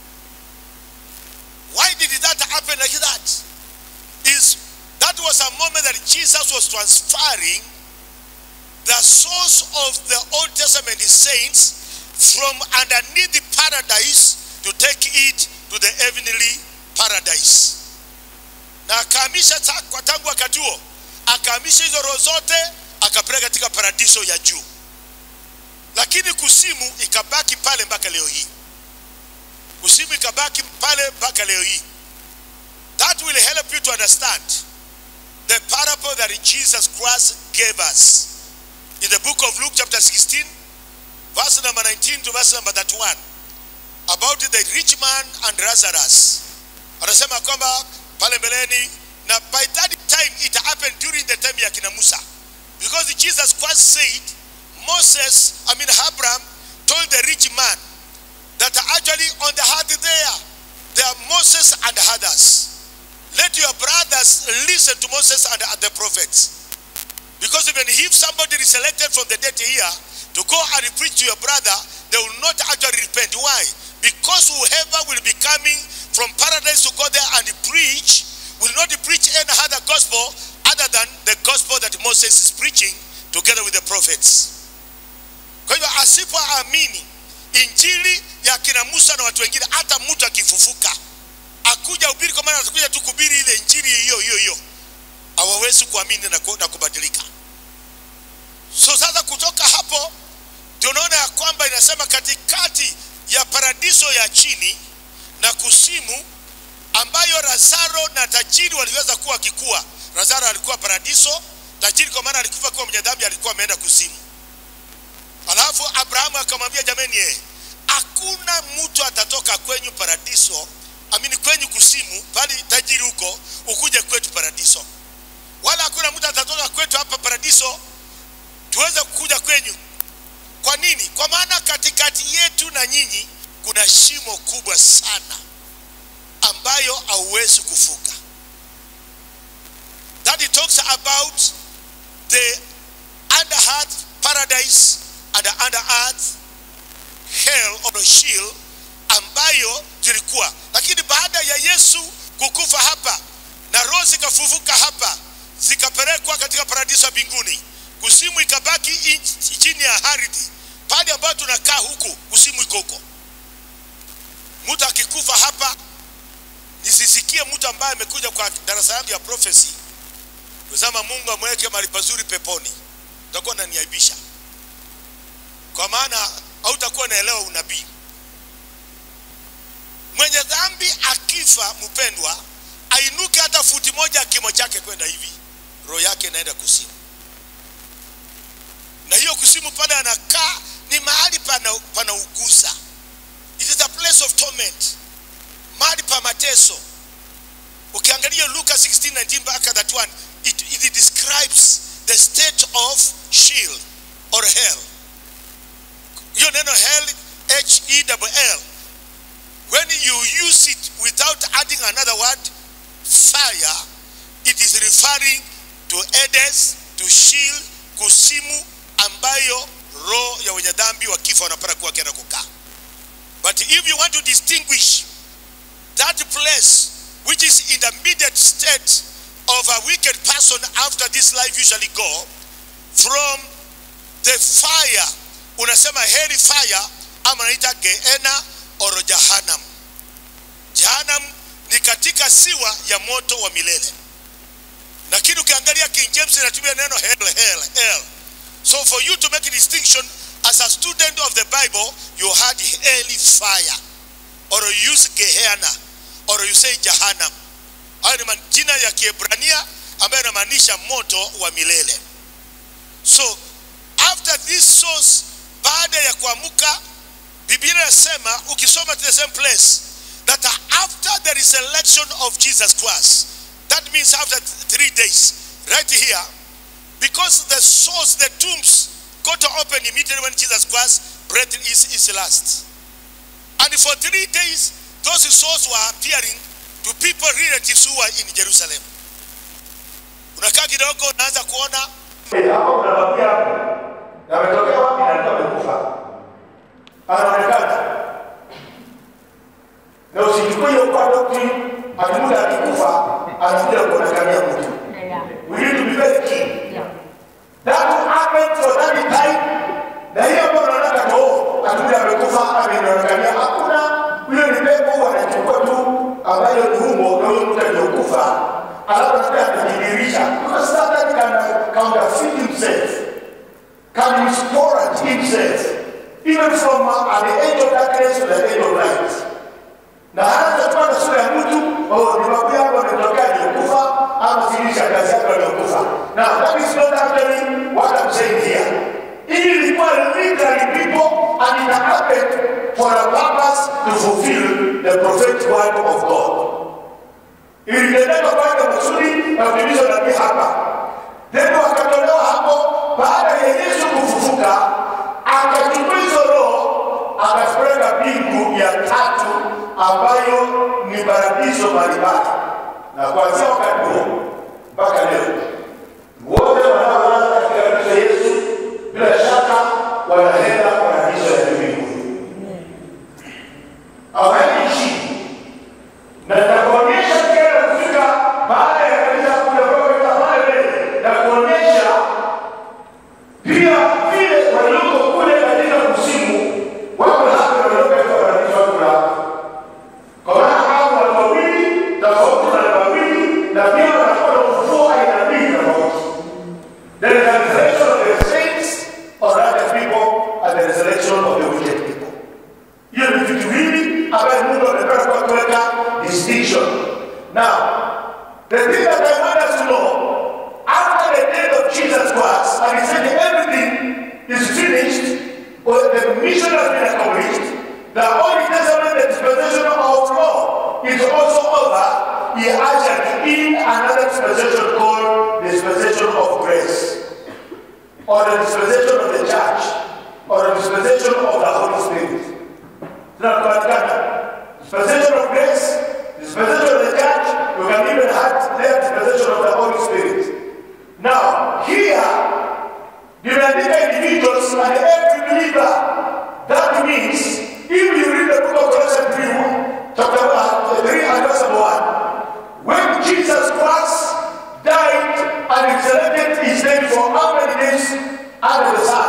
why did that happen like that is that was a moment that Jesus was transferring the source of the Old Testament saints from underneath the paradise to take it to the heavenly paradise. Na akahamisha ta- kwa tangu wakati huo akahamisha hizo roho zote akapeleka katika paradiso ya juu, lakini kusimu ikabaki pale mpaka leo hii. Kusimu ikabaki pale mpaka leo hii. That will help you to understand the parable that Jesus Christ gave us in the book of Luke, chapter 16, verse number 19 to verse number 31, about the rich man and Lazarus. Anasema kwamba pale mbeleni, na by that time it happened during the time ya kina Musa, because Jesus Christ said, Moses, I mean Abraham, told the rich man that actually on the heart there, there are Moses and others. Let your brothers listen to Moses and the prophets. Because even if somebody is selected from the dead here to go and preach to your brother, they will not actually repent. Why? Because whoever will be coming from paradise to go there and preach will not preach any other gospel other than the gospel that Moses is preaching together with the prophets. Kwa hivyo asipoamini injili ya kina Musa na watu wengine, hata mtu akifufuka akuja ubiri, kwa maana atakuja tu kuhubiri ile injili hiyo hiyo hiyo, hawawezi kuamini na, ku, na kubadilika. So sasa kutoka hapo ndio unaona ya kwamba inasema katikati ya paradiso ya chini na kusimu ambayo Lazaro na tajiri waliweza kuwa wakikua. Lazaro alikuwa paradiso, tajiri kwa maana alikufa kuwa mwenye dhambi, alikuwa ameenda kusimu. Alafu Abrahamu akamwambia jameni, eh, hakuna mtu atatoka kwenyu paradiso, amini kwenyu kusimu, bali tajiri huko ukuje kwetu paradiso, wala hakuna mtu atatoka kwetu hapa paradiso tuweze kuja kwenyu. Kwa nini? Kwa maana katikati yetu na nyinyi kuna shimo kubwa sana ambayo hauwezi kufuka. That it talks about the under earth paradise and the under earth hell or Sheol ambayo zilikuwa, lakini baada ya Yesu kukufa hapa na roho zikafufuka hapa zikapelekwa katika paradiso ya mbinguni, kusimu ikabaki in- chini ya ardhi pale ambayo tunakaa huku, kusimu iko huko. Mtu akikufa hapa, nisisikie mtu ambaye amekuja kwa darasa yangu ya prophecy kusema Mungu amweke mahali pazuri peponi, utakuwa unaniaibisha, kwa maana hautakuwa naelewa unabii. Mwenye dhambi akifa, mpendwa, ainuke hata futi moja kimo chake kwenda hivi, roho yake inaenda kusimu, na hiyo kusimu pale anakaa ni mahali pana, pana uguza. It is a place of torment, mahali pa mateso. Ukiangalia Luka 16:19 mpaka that one, it, it describes the state of shield or hell. Hiyo neno hell, H E double L. When you use it without adding another word, fire, it is referring to Hades, to shield, kusimu ambayo roho ya wenye dhambi wakifa wanapata kuwa kenda kukaa. But if you want to distinguish that place which is in the immediate state of a wicked person after this life usually go from the fire unasema heri fire ama naita geena or jahanam jahanam ni katika siwa ya moto wa milele lakini ukiangalia king james inatumia neno hell, hell, hell. so for you to make a distinction as a student of the bible you had hell fire or you use gehenna or you say jahanam hayo ni majina ya kiebrania ambayo yanamaanisha moto wa milele so after this source baada ya kuamuka biblia inasema ukisoma to the same place that after the resurrection of jesus christ that means after three days right here because the source the tombs got to open immediately when jesus christ breath is his last and for three days those souls were appearing to people relatives who were in jerusalem unakaa kidogo unaanza kuona hapo unabakia hapo yametokea wapi na alikuwa amekufa anaonekana na usichukue hiyo kwa doctrine ati muda akikufa anakuja kuonekania mtu we need to be very keen that happened for that time na hiyo ambayo unaona kama oh atuja amekufa amenionekania hakuna huyo ni pepo wanachukua tu ambayo ni humo na huyo mtu aliyokufa alafu anakuja anajidirisha because Satan can counterfeit himself can miscourage himself even from uh, the age of darkness to the age of light na hata kuwa na sura ya mtu oh, ni babu yako ametokea aliyokufa ama sijui shangazi yako aliyokufa now that is not actually what I'm saying here hii ilikuwa literally people and it happened for a purpose to fulfill the prophetic word of God ilitendeka kwanza kusudi na kutimizwa nabii hapa then wakatolewa hapo baada ya yesu kufufuka akachukua hizo roho akapeleka mbingu ya tatu ambayo ni paradiso mbalimbali na kuanzia wakati huo mpaka leo wote wanaolala katika kristo yesu bila shaka wanaenda paradiso ya mbinguni awaishi na nitakuonyesha tena kufika baada ya kanisa kuja kutoka pale mbele na kuonyesha pia vile walioko kule katika kusimu wako hapa na walioka katika paradiso wako hapa kwa maana hao watu wawili tofauti na watu wawili na pia wanakuwa na ufufuo aina mbili tofauti there is a resurrection of the saints or other people and the resurrection of the wicked people hiyo ni vitu hivi ambayo mungu amependa kwa kuweka distinction now the thing that i want us to know after the death of jesus christ and he said everything is finished or the mission has been accomplished the old testament the dispensation of law is also over he ushered in another dispensation called the dispensation of grace or the dispensation of the church or the dispensation of the holy spirit tunapatikana dispensation of grace dispensation of the church you can even have their dispensation of the holy spirit now here nimeandika individuals and every believer that means if you read the book of Colossians 3 chapter uh, 3 and verse 1 when Jesus Christ died and resurrected his dead for how many days under the sun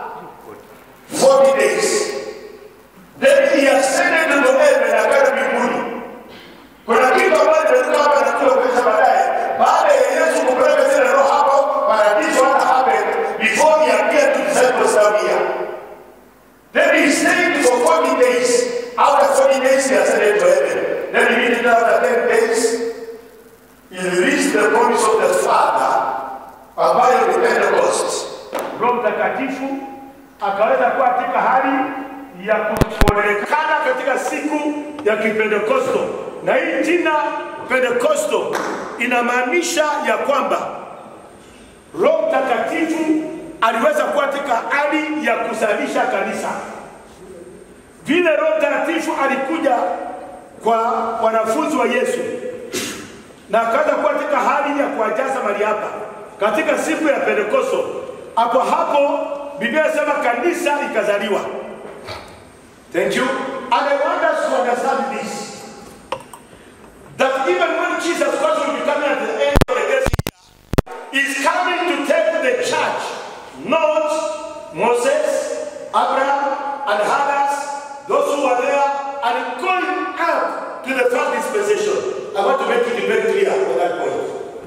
40 days then he ascended to heaven akaenda mbinguni. Kuna kitu ambacho tunaweza hapa na kile kueleza baadaye. Baada ya Yesu kupeleka zile roho hapo, paradiso hata happen before he appeared to disciples down here. Then he stayed for 40 days. After 40 days he ascended to heaven. Then immediately after 10 days he released the promise of the Father ambayo ni Pentecost. Roho Mtakatifu akaweza kuwa katika hali ya kuonekana katika siku ya kipentekosto na hii jina pentekosto inamaanisha ya kwamba Roho Mtakatifu aliweza kuwa katika hali ya kuzalisha kanisa. Vile Roho Mtakatifu alikuja kwa wanafunzi wa Yesu na akaanza kuwa katika hali ya kuwajaza mahali hapa katika siku ya Pentekosto. Hapo hapo Biblia inasema kanisa ikazaliwa. Thank you. And I want us to understand this. That even when Jesus Christ will be coming at the end of the days, is coming to take the church, not Moses, Abraham, and others, those who were there, and going up to the first dispensation. I want to make it very clear on that point.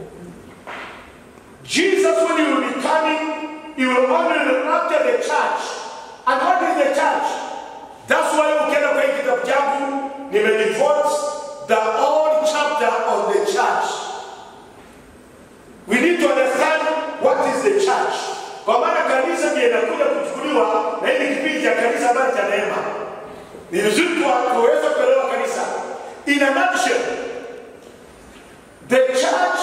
Jesus, when he will be coming, he will only rapture the church. And what is the church? That's why ukienda kwa hii kitabu changu nimedevote the whole chapter on the church. We need to understand what is the church. Kwa maana kanisa ndiye inakuja kuchukuliwa na hili kipindi cha kanisa ambayo cha neema. Ni vizuri kwa- kuweza kuelewa kanisa. In a nutshell, the church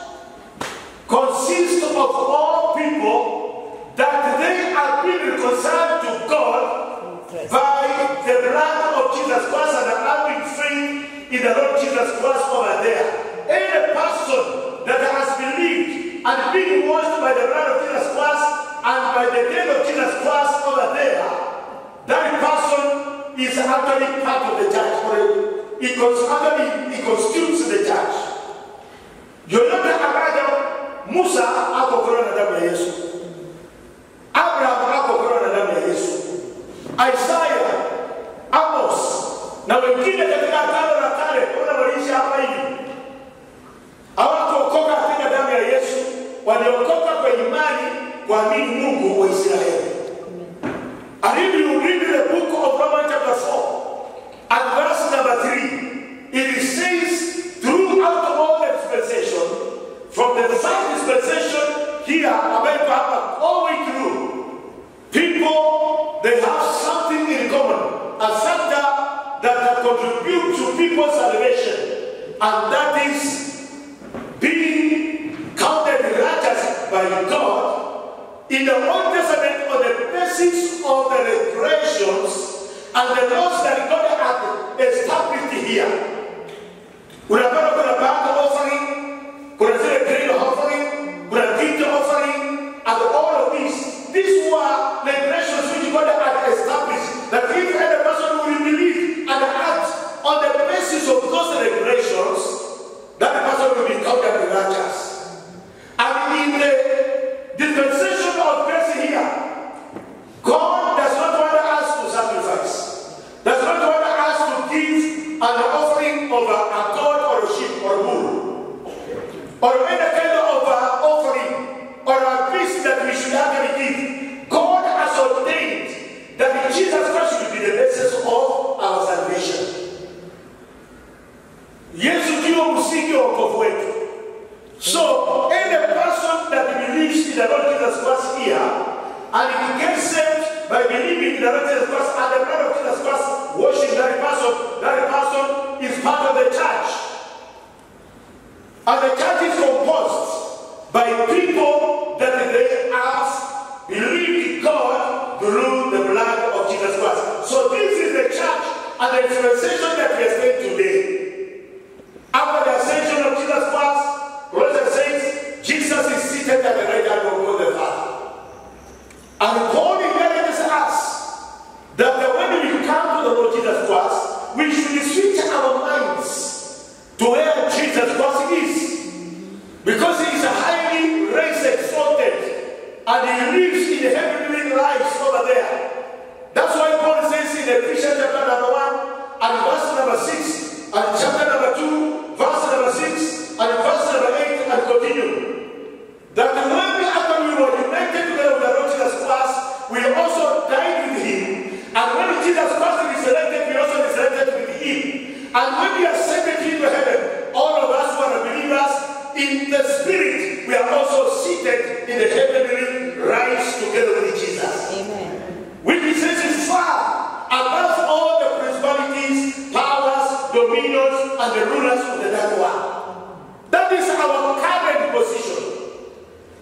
consists of all people that they have been reconciled to God by the blood of Jesus Christ and having faith in the Lord Jesus Christ over there. Any person that has believed and been washed by the blood of Jesus Christ and by the death of Jesus Christ over there, that person is actually part of the church. Or he cons- actually he constitutes the church. yoyote ambaye Musa akokolewa na damu ya Yesu, Abraham akokolewa na damu ya Yesu, Isaya, Amos na wengine katika agano la kale, ona waliishi hapa hivi, hawakuokoka katika damu ya Yesu, waliokoka kwa imani kuamini Mungu wa Israeli. And if you read the book of Romans chapter 4 and verse number 3, it says throughout all the dispensation, from the first dispensation here, ambayo iko hapa, all the way through, people, they have something in common, a factor that contribute to people's salvation, and that is being counted righteous by God in the Old Testament on the basis of the regulations and the laws that God had established here. Unapata kuna back offering, kuna zile grain offering, kuna gift offering, and all of these. These were regulations which God had established that if any person will believe and act on the basis of those regulations, that person will be counted righteous. And in the dispensation of grace here, God does not want us to sacrifice, does not want us to give an offering of a, a goat or a sheep or a bull, or any kind of uh, offering or a beast that we should actually give. God has ordained that Jesus Christ should be the basis of our salvation. Yesu ndio msingi wa wokovu wetu. So, any person that believes in the Lord Jesus Christ here, and he gets saved by believing in the Lord Jesus Christ and the blood of Jesus Christ washing that person, that person is part of the church. And the church is composed by people that they have believed in God through the blood of Jesus Christ. So this is the church and the dispensation that we are staying today. After the ascension of Jesus Christ, Colossians says, Jesus is seated at the right hand of God the Father. And Paul encourages us that when we come to the Lord Jesus Christ, we should switch our minds to where Jesus Christ is. Because he is highly raised, exalted, and he lives in the heavenly lives over there. That's why Paul says in Ephesians chapter number 1 and verse number 6 and chapter number 2, verse number 6 and verse number 8 and continue. That when we after we were united together with the Lord Jesus Christ, we also died with him. And when Jesus Christ resurrected, we also resurrected with him. And when we ascended into heaven, all of us who are believers in the spirit, we are also seated in the heavenly rise together with Jesus. Amen. Which he says is far above all the principalities, powers, dominions, and the rulers of the dark world. That is our current position.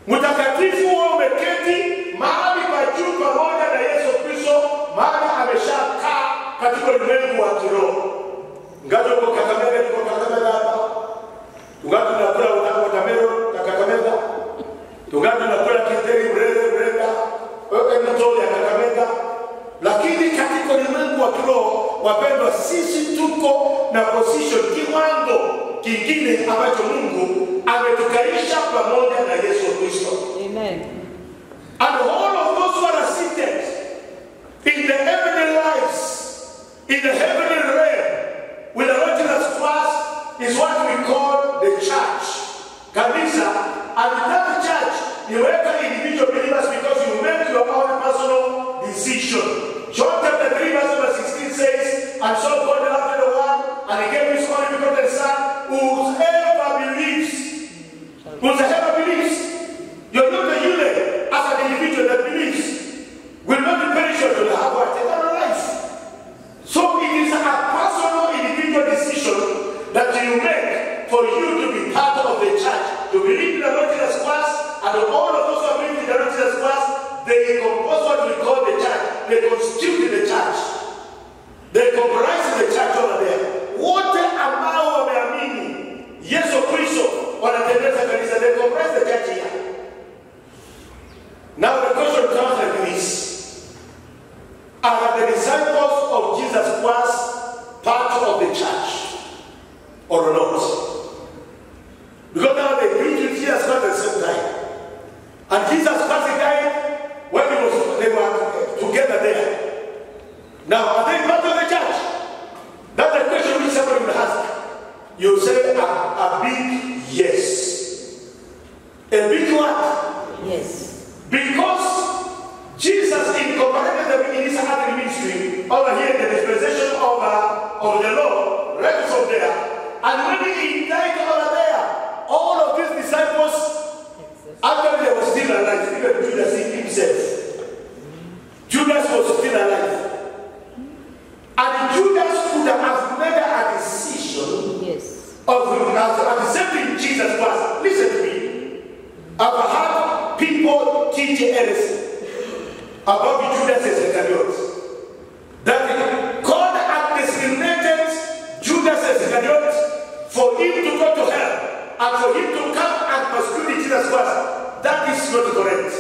mtakatifu huo umeketi mahali pa juu pamoja na Yesu Kristo, maana ameshakaa katika ulimwengu wa kiroho. Ngaja uko Kakamega, tuko Kakamega hapa, tungali tunakula wata- watermelon ya Kakamega, tungali tunakula kiteri mreze mrenda mto ya Kakamega, lakini katika ulimwengu wa kiroho, wapendwa, sisi tuko na position, kiwango kingine ambacho Mungu ametukaisha pamoja na Yesu Kristo. Amen. And all of those who are seated in the heavenly lives, in the heavenly realm, with the Lord Jesus Christ, is what we call the church. Kanisa, and that church, you welcome individual believers because you make your own personal decision. John chapter 3, verse number 16 says, And so God loved the world, and he gave his only begotten Son, whosoever believes, whosoever believes, you're not a unit as an individual that believes will not be perished to have what? Eternal life. So it is a personal individual decision that you make for you to be part of the church, to believe in the Lord Jesus Christ, and all of those who are believing in the Lord Jesus Christ, they compose what we call the church. They constitute the church. They comprise the church over there. Wote ambao wameamini Yesu Kristo wanatembeza kanisa. They comprise the church here. Now the question comes like this. Are the disciples of Jesus Christ part of the church or not? Because now they preach with Jesus Christ at the same time. And Jesus Christ died when he was, they were together there. Now, are they part of the church? That's the question which somebody will ask. You say a, a big yes. A big what? Yes. Because Jesus incorporated them in his earthly ministry over here in the dispensation of, uh, of the law, right from there. And when he died over there, all of these disciples, actually they were still alive, even Judas himself. Judas was still alive. And Judas could have made a decision Yes. of accepting Jesus Christ. Listen to me. I've had people teach heresy about Judas Iscariot. That God had designated Judas Iscariot for him to go to hell and for him to come and persecute Jesus Christ. That is not correct.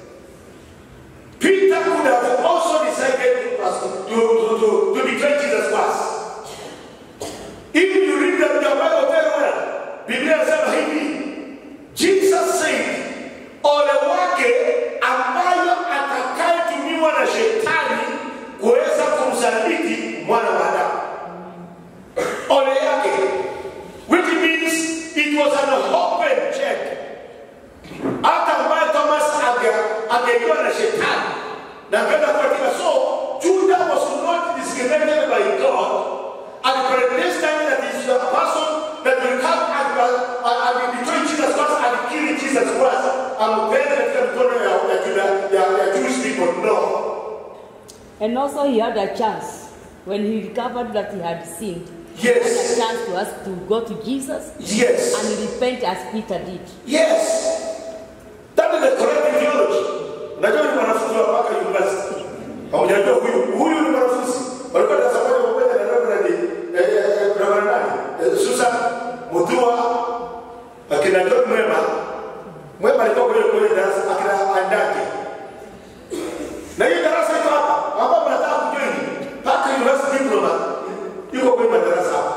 Peter could have also decided to, to, to, to betray Jesus Christ. If you read the, the Bible very well, Biblia inasema hivi, Jesus said, ole wake ambayo atakayetumiwa na shetani kuweza kumsaliti mwana wa Adamu. Ole yake, which means it was an open check. Hata ambaye Thomas age- angejua na shetani na kwenda katika so Judah was not discriminated by God and predestined that is the person that will come and, and, and be between Jesus Christ and kill Jesus Christ ampende katika mikono ya, ya, Juda- ya, ya Jewish people. No. And also he had a chance when he recovered that he had sinned. Yes. He had a chance to ask to go to Jesus Yes. and repent as Peter did. Yes. That is the correct theology. Unajua ni mwanafunzi wa mpaka university. Haujajua huyu huyu ni mwanafunzi. Walikuwa darasa moja pamoja na Reverend eh, eh, eh, Reverend nani? Eh, Susan Mutua akina John Mwema. Mwema alikuwa kwenye kwenye darasa akina Andake. Na hiyo darasa iko hapa. Hapa mnataka kujoin. Mpaka university diploma yuko kwenye madarasa hapa.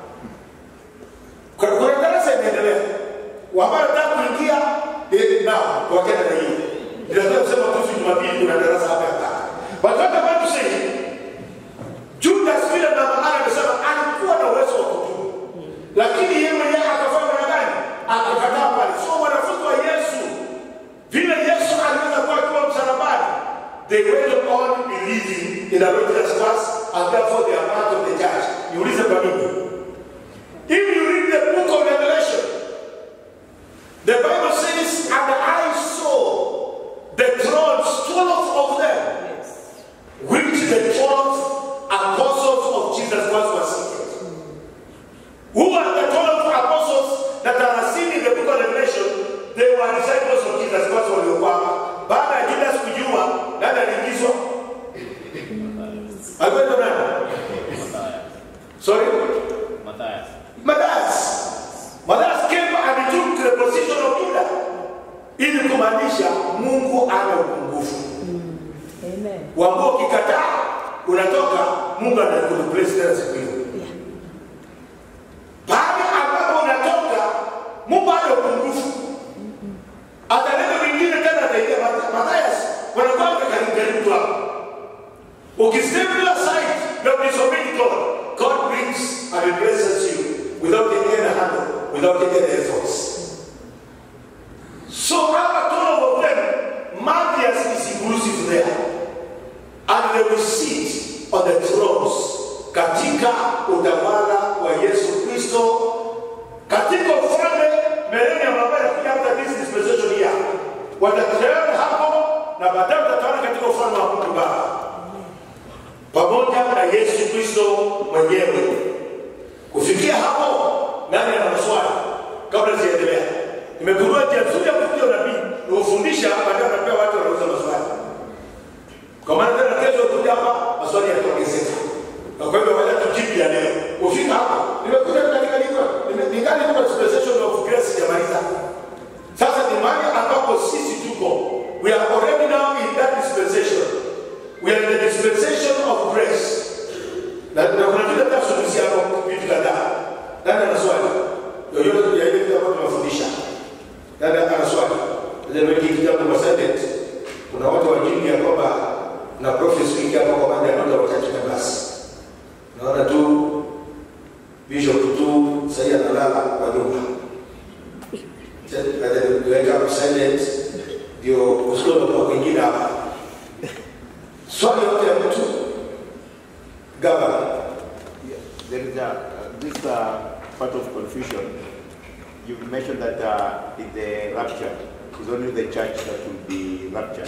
Kuna kuna darasa inaendelea. Wamara nataka kuingia eh, nao wakenda na hiyo. Ninataka kusema kuhusu Jumapili kuna darasa hapa ya tatu. But what I want to say, Judas vile mama Ana amesema alikuwa na uwezo wa kutubu. Lakini yeye mwenyewe akafanya na gani? Akakataa pale. So wanafunzi wa Yesu vile Yesu aliweza kuwa akiwa msalabani, they went on believing in the Lord Jesus Christ and therefore they are part of the church. Niulize kwa nini? If you read the book of Revelation, the Bible says, and I saw the thrones, 12 of them, without any handle, without any efforts. So after all of them, Matthias is inclusive there. And they will sit on the thrones katika utawala wa Yesu Kristo katika ufalme millennium ambayo inakuja after this dispensation here. Watatawala hapo na baadaye watatawala katika ufalme wa Mungu Baba pamoja na Yesu Kristo mwenyewe. Kufikia hapo, nani ana maswali? Kabla siendelea, nimegundua njia nzuri ya kufikia unabii ni kufundisha, baadaye anapewa watu wanauza maswali. Kwa maana tena kesho kuja hapa maswali yataongezeka. Na kwa hivyo wacha tujibu ya leo. Ufika hapo, nimekuja katika niko ningali kwa dispensation of grace sijamaliza. Sasa ni mahali ambapo sisi tuko. We are already now in that dispensation. We are in the dispensation of grace. Na na kuna vitu hata suluhisha hapo vitu kadhaa. Nani ana swali? Yoyote ya ile kitu ambacho tunafundisha. Nani ana swali? Ndio mimi kitabu kwa Senate. Kuna watu wa jini ya kwamba na prophecy wiki hapa kwa baada ya muda wachache basi. Naona tu bishop tu sasa analala kwa nyumba. Weka hapo silent ndio usikue kwa kwingine hapa. Swali yote ya mtu gavana There is a, uh, this uh, part of confusion. You mentioned that uh, in the rapture, it's only the church that will be raptured,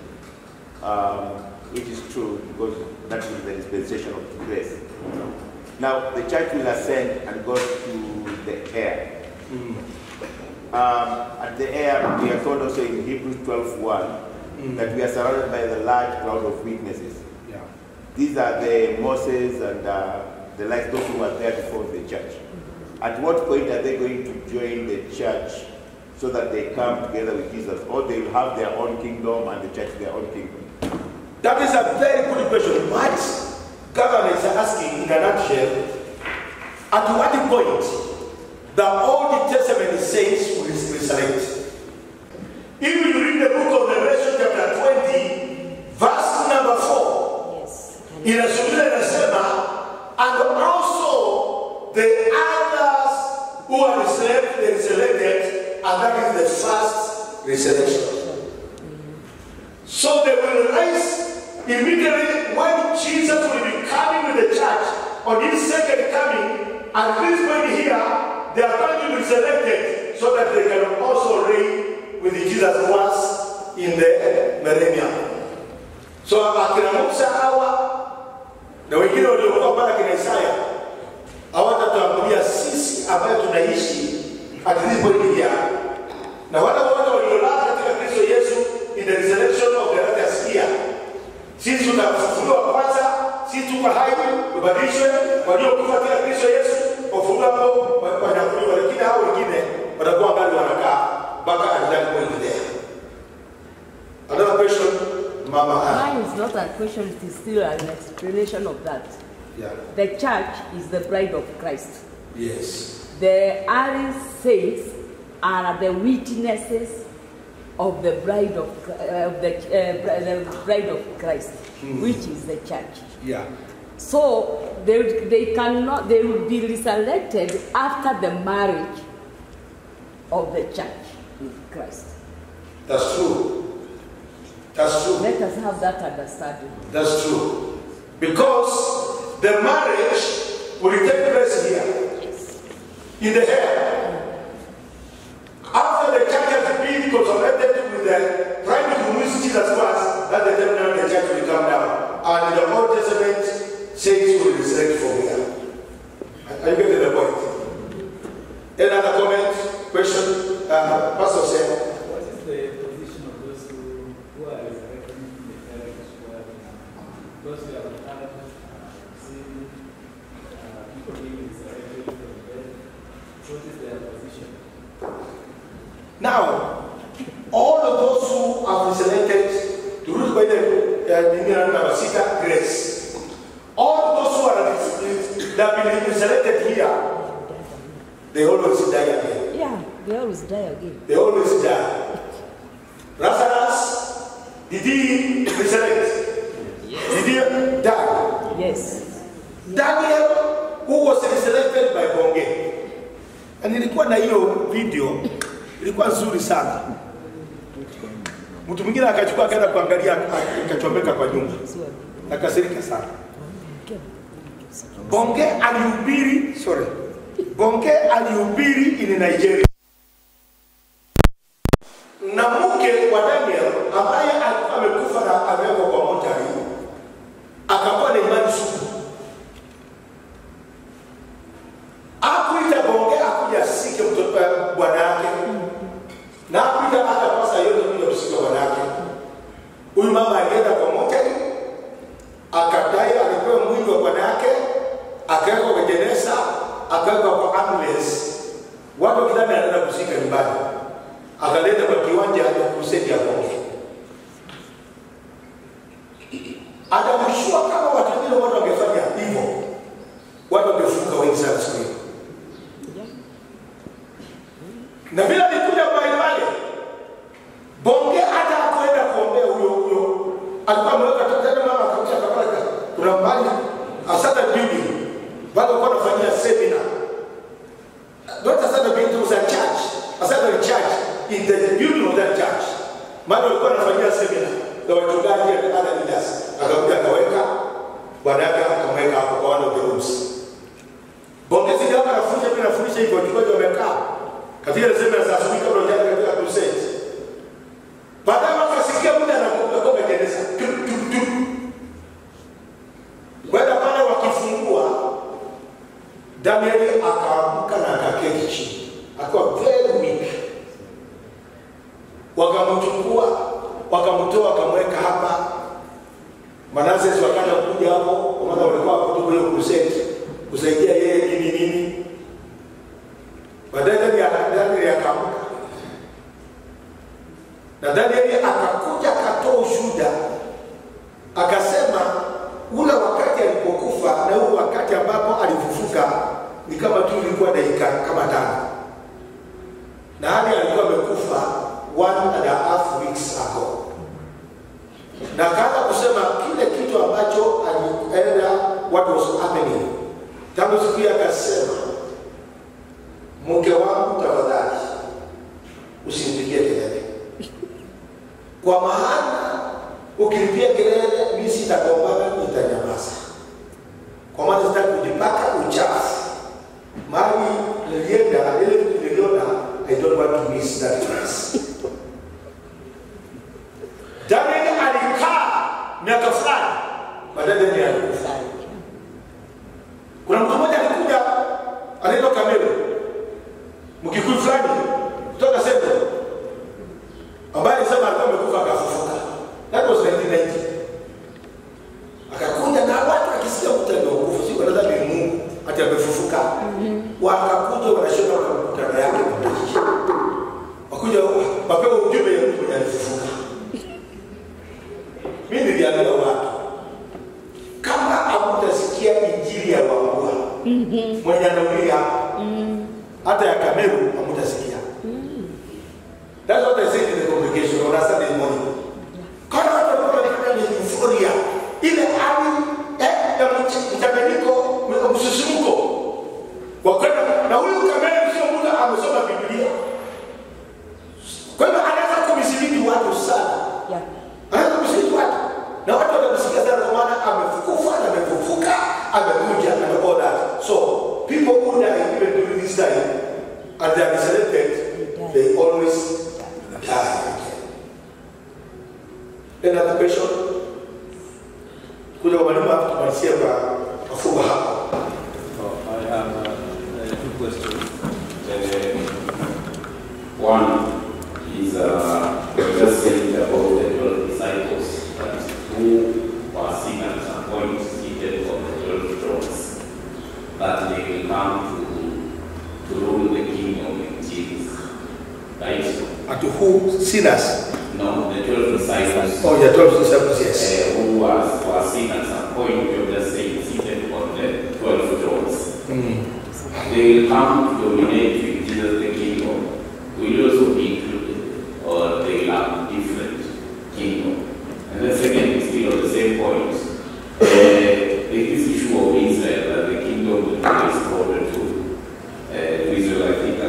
um, which is true because that will be the dispensation of grace. Now, the church will ascend and go to the air. Um, at the air, we are told also in Hebrews 12.1 that we are surrounded by the large cloud of witnesses. Yeah. These are the Moses and uh, the like those who were there before the church. At what point are they going to join the church so that they come together with Jesus? Or they will have their own kingdom and the church their own kingdom? That is a very good question. What government is asking in a nutshell, at what point the Old Testament saints will resurrect? If you read the book of Revelation chapter 20, verse number 4, Yes. inazungumza inasema, and also the others who are resurrected, resurrected and that is the first resurrection. So they will rise immediately when Jesus will be coming with the church on his second coming. At this point here, they are going to be selected so that they can also reign with Jesus once in the millennium. So akina Musa hawa na wengine waliokuwa pale akina Isaya hawatatuambulia sisi ambayo tunaishi at this point here na wale wote waliolala katika Kristo Yesu in the resurrection of the righteous here. Sisi tutafufuliwa kwanza, sisi tuko hai, tubadilishwe. Waliokufa katika Kristo Yesu wafufuliwa hapo, wa- wanyakuliwa, lakini hao wengine watakuwa ngali wanakaa mpaka at that point there. Another question, Mama Ann. Mine is not a question, it is still an explanation of that. Yeah. The church is the bride of Christ. Yes. The early saints are the witnesses of the bride of, uh, of the, uh, bri- the bride of Christ, which is the church. Yeah. So they, they cannot they will be resurrected after the marriage of the church with Christ. That's true. That's true. Let us have that understanding. That's true. Because the marriage will take place here in the air. After the church has been consolidated with the private who Jesus Christ, that the time now the church will come down. And the Old Testament saints will resurrect from here. Are you getting the point? Any other comment? Question? Uh, Pastor said. What is the position of those who, who are resurrected in the parents who are those who have had uh, seen uh, people being resurrected from the dead? What is their position? Now, all of those who have resurrected, to root by the uh, number six, grace. All of those who are that have been resurrected here, they always die again. Yeah, they always die again. They always die. Lazarus, did he resurrect? Did he die? Yes. Daniel, who was resurrected by Bonge, Na nilikuwa na hiyo video, ilikuwa nzuri sana. Mtu mwingine akachukua akaenda kuangalia, akachomeka kwa nyumba, akasirika sana. Bonge alihubiri, sorry, Bonge alihubiri in Nigeria na mke wa Daniel ambaye alikuwa amekufa na amewekwa kwa mochari, akakuwa na imani sugu. Akuita Bonge akuja asike mtoto wa bwana yake, na akuita hata pasa yote kuja kusika bwana yake. Huyu mama alienda kwa mochari, akadai alipewa mwili wa bwana yake, akawekwa kwa jeneza, akawekwa kwa ambulance, watu wakidhani anaenda kusika nyumbani akaleta kwa kiwanja ya kusedi ya Bonge. Akamshua kama watu wengine watu wangefanya hivyo, watu wangefunga wengi sana siku hiyo. Na vile alikuja mahali pale, Bonge hata hakuenda kuombea huyo huyo, alikuwa ameweka tena, mama akausha kapaka, kuna mbali asata building, bado alikuwa anafanyia seminar not a Sunday building, it was a church, a Sunday church in the building of that church. Maana walikuwa wanafanyia semina na wachungaji and other leaders. Akakuja akaweka bwana yake akamweka hapo kwa one of the rooms. Bongezi kama anafundisha mimi nafundisha hivyo wachungaji wamekaa katika ile semina za asubuhi kabla hujaja katika crusade. Baadaye wakasikia mtu anakuja kwa majeneza. Kwenda pale wakifungua Danieli akaamka na akaketi chini. Akawa very weak wakamchukua wakamtoa wakamweka hapa Manasses wakaja kuja hapo kwa maana walikuwa hapo tu hiyo crusade kusaidia yeye nini nini baadaye Daniel Daniel akaamka na Daniel akakuja akatoa ushuhuda akasema ule wakati alipokufa na huu wakati ambapo alifufuka ni kama tu ilikuwa dakika kama tano na hadi alikuwa amekufa one and a half weeks ago, na kaanza kusema kile kitu ambacho alienda what was happening tangu siku hiyo, akasema mke wangu, tafadhali usimpigie kelele, kwa maana ukimpigia kelele mimi sitagombana, nitanyamaza, kwa maana sitaki kujipaka uchafu mali nilienda ile vitu niliona, I don't want to miss that place. Daniel alikaa miaka fulani, baadaye Daniel alikufa. Kuna mtu mmoja alikuja anaitwa Kamelo, mkikuyu fulani kutoka Central, ambaye alisema alikuwa amekufa akafufuka. That was 1990. Akakuja na watu akisikia mtu amekufa, si wanadhani ni Mungu ati amefufuka. Wakakuja wanashona kwa mkutano yake mmoja, wakuja wapewa ujumbe ya mtu mwenye alifufuka. Mimi niliambia watu kama hamtasikia injili ya Wambua mwenye anaulia hata ya Kameru hamtasikia. That's what I said in the congregation on a Sunday morning. Kana watu walikuwa wanafanya ni euphoria ile hali eh, ya mch- mchanganyiko msisimko wa kwenda na huyu Kameru sio mtu amesoma Biblia. Kwa hivyo anaweza kumisilidi watu sana Yeah. anaweza kushiriki watu na watu watamsikia sana kwa maana amekufa na amefufuka amekuja and all that so people who die even during this time and they are resurrected they always die another question kuja kwa mwalimu hapo tumalizie kwa mafungo hapo Oh, I have uh, uh, two questions. Uh, one is uh, you just saying about the 12 disciples, that who were seen at some point seated on the 12 thrones, that they will come to, to rule the kingdom in Jesus. Right? at who sinners No, the 12 disciples. oh yeah 12 disciples yes uh, who was, was seen at some point, you just saying, seated on the 12 thrones. They will come to dominate with Jesus the kingdom. Will also be included, or they will have different kingdom. And the second is still on the same point. Uh, this issue of Israel, that the kingdom will be restored to, uh, to Israel, I think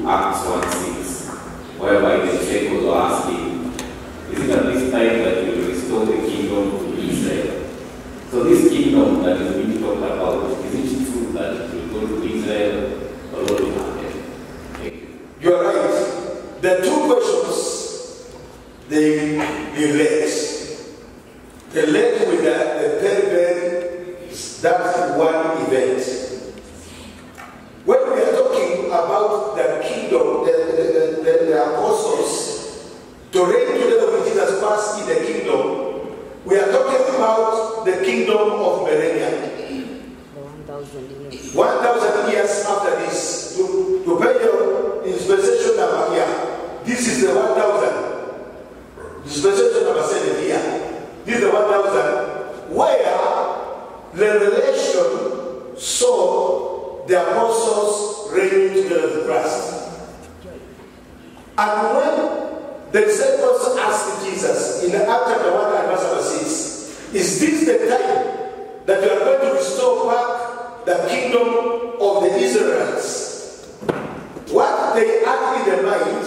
Acts 1 6, whereby the disciples were asking, Is it at this time that you will restore the kingdom to Israel? So this kingdom that is being talked about, is it true that it will go to Israel or what will happen? Thank you. You are right. The two questions they relate. Relate with the, the very, very that one event. When we are talking about the kingdom, the, the, the, the apostles, to reign together with Jesus Christ in the kingdom, we are talking about the kingdom of millennium. The 1,000 years. 1,000 years after this, to, to pay your dispensation number here, this is the 1,000. Dispensation number 7 here. This is the 1,000 where the relation saw the apostles reigning together with Christ. And when the disciples asked Jesus in Acts chapter 1 and verse number 6, is this the time that you are going to restore back the kingdom of the Israelites? What they had in their mind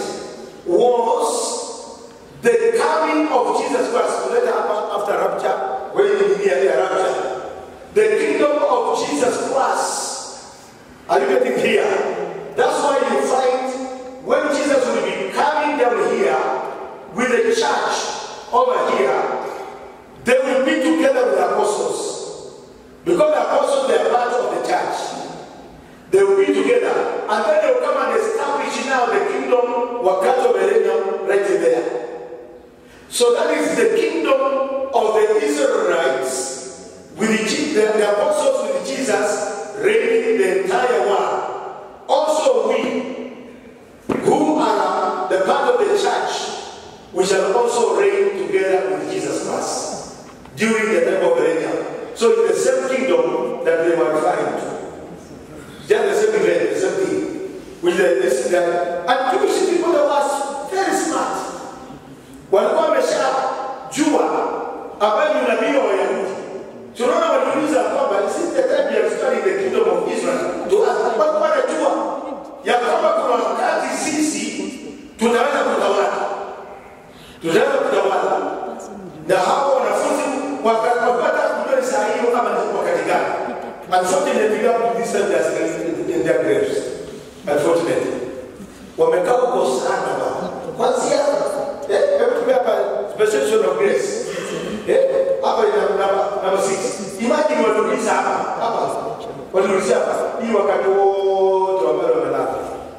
was the coming of Jesus Christ later happen after rapture, when you hear the rapture. The kingdom of Jesus Christ. Are you getting here? That's why you find when Jesus will be coming down here with the church over here, they will be together with the apostles. Because the apostles they are part of the church. They will be together. And then they will come and establish now the kingdom Wakato Millennium right there. So that is the kingdom of the Israelites with the, Je- the, the apostles with Jesus reigning the entire world. Also we who are the part of the church, we shall also reign together with Jesus Christ during the time of millennium. So it's the same kingdom that they were referring to. Just the same event, the same thing. With the, this, the, and Jewish people that was very smart. Walikuwa wameshajua habari ya unabii wa Wayahudi. Tunaona waliuliza kwamba is it the time you have studied the kingdom of Israel? Tu- Walikuwa wanajua ya kwamba kuna wakati sisi tunaweza kutawala, tunaweza kutawala, na hao wanafunzi waka- wakapata kujua ni saa hiyo kama ni wakati gani. Unfortunately, they have this time they are still in their graves. Unfortunately, wamekaa huko sana bwana, kwanzia eh, hebu tumia hapa special of grace eh, hapa ina namba namba 6 imagine waliuliza hapa hapa waliuliza hapa hii wakati wote ambao wamelala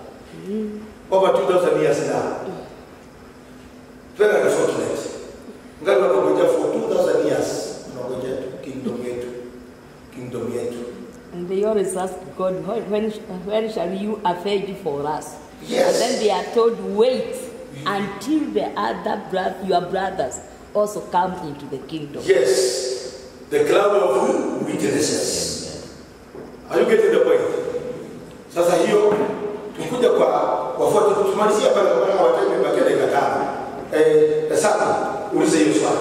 over 2000 years now very unfortunate ngali wanangoja for 2000 years wanangoja tu kingdom yetu kingdom yetu And they always ask God, when, when, when shall you avenge for us? Yes. And then they are told, wait until the other bro- your brothers also come into the kingdom. Yes, the cloud of witnesses. Are you getting the point? Sasa hiyo tukuja kwa wafuate tumalizia pale kwa maana watu wamebakia dakika tano. Eh, sasa ulize hiyo swali.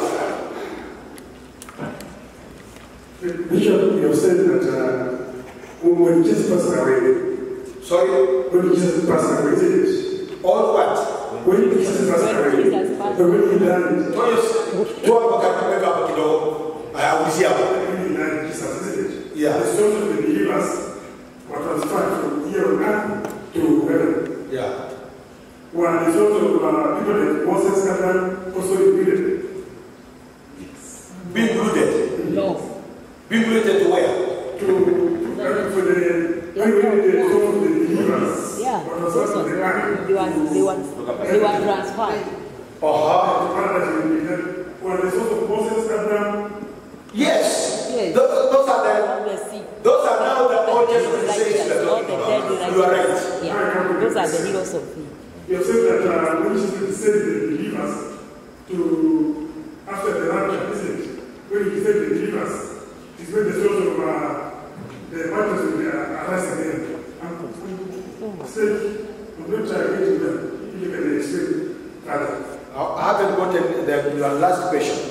Bishop, you have said that uh, when Jesus passed away, Sorry, when Jesus passed away, isn't it? all what? When Jesus passed When away, Jesus passed but when he died, Toyo toa mpaka kuweka hapo kidogo. Aya ulizia hapo. when he died, Jesus, isn't it? Yeah. The souls of the believers were transferred from here on earth to heaven. Yeah. While the souls of uh, people like Moses and them also included. Be included. No. Be included to where? To, uh, for the, when the souls of the believers Yeah. were Those transferred was, from the they, earth were, they, were, they were transferred. Uh-huh. to paradise will be then. While the souls of Moses and them Yes. Yes. Those, those are the All the sick. those are now the All the audience righteous, that all are the talking dead about. You are right. righteous. Yeah. Those are the heroes of faith. You have said that uh, when Jesus said the believers to after the rapture, isn't it? When he said the believers, it's when the souls of uh, the righteous will be uh, arise again. And said, I'm not trying to get to them. If you can explain further. I haven't gotten the, your last question.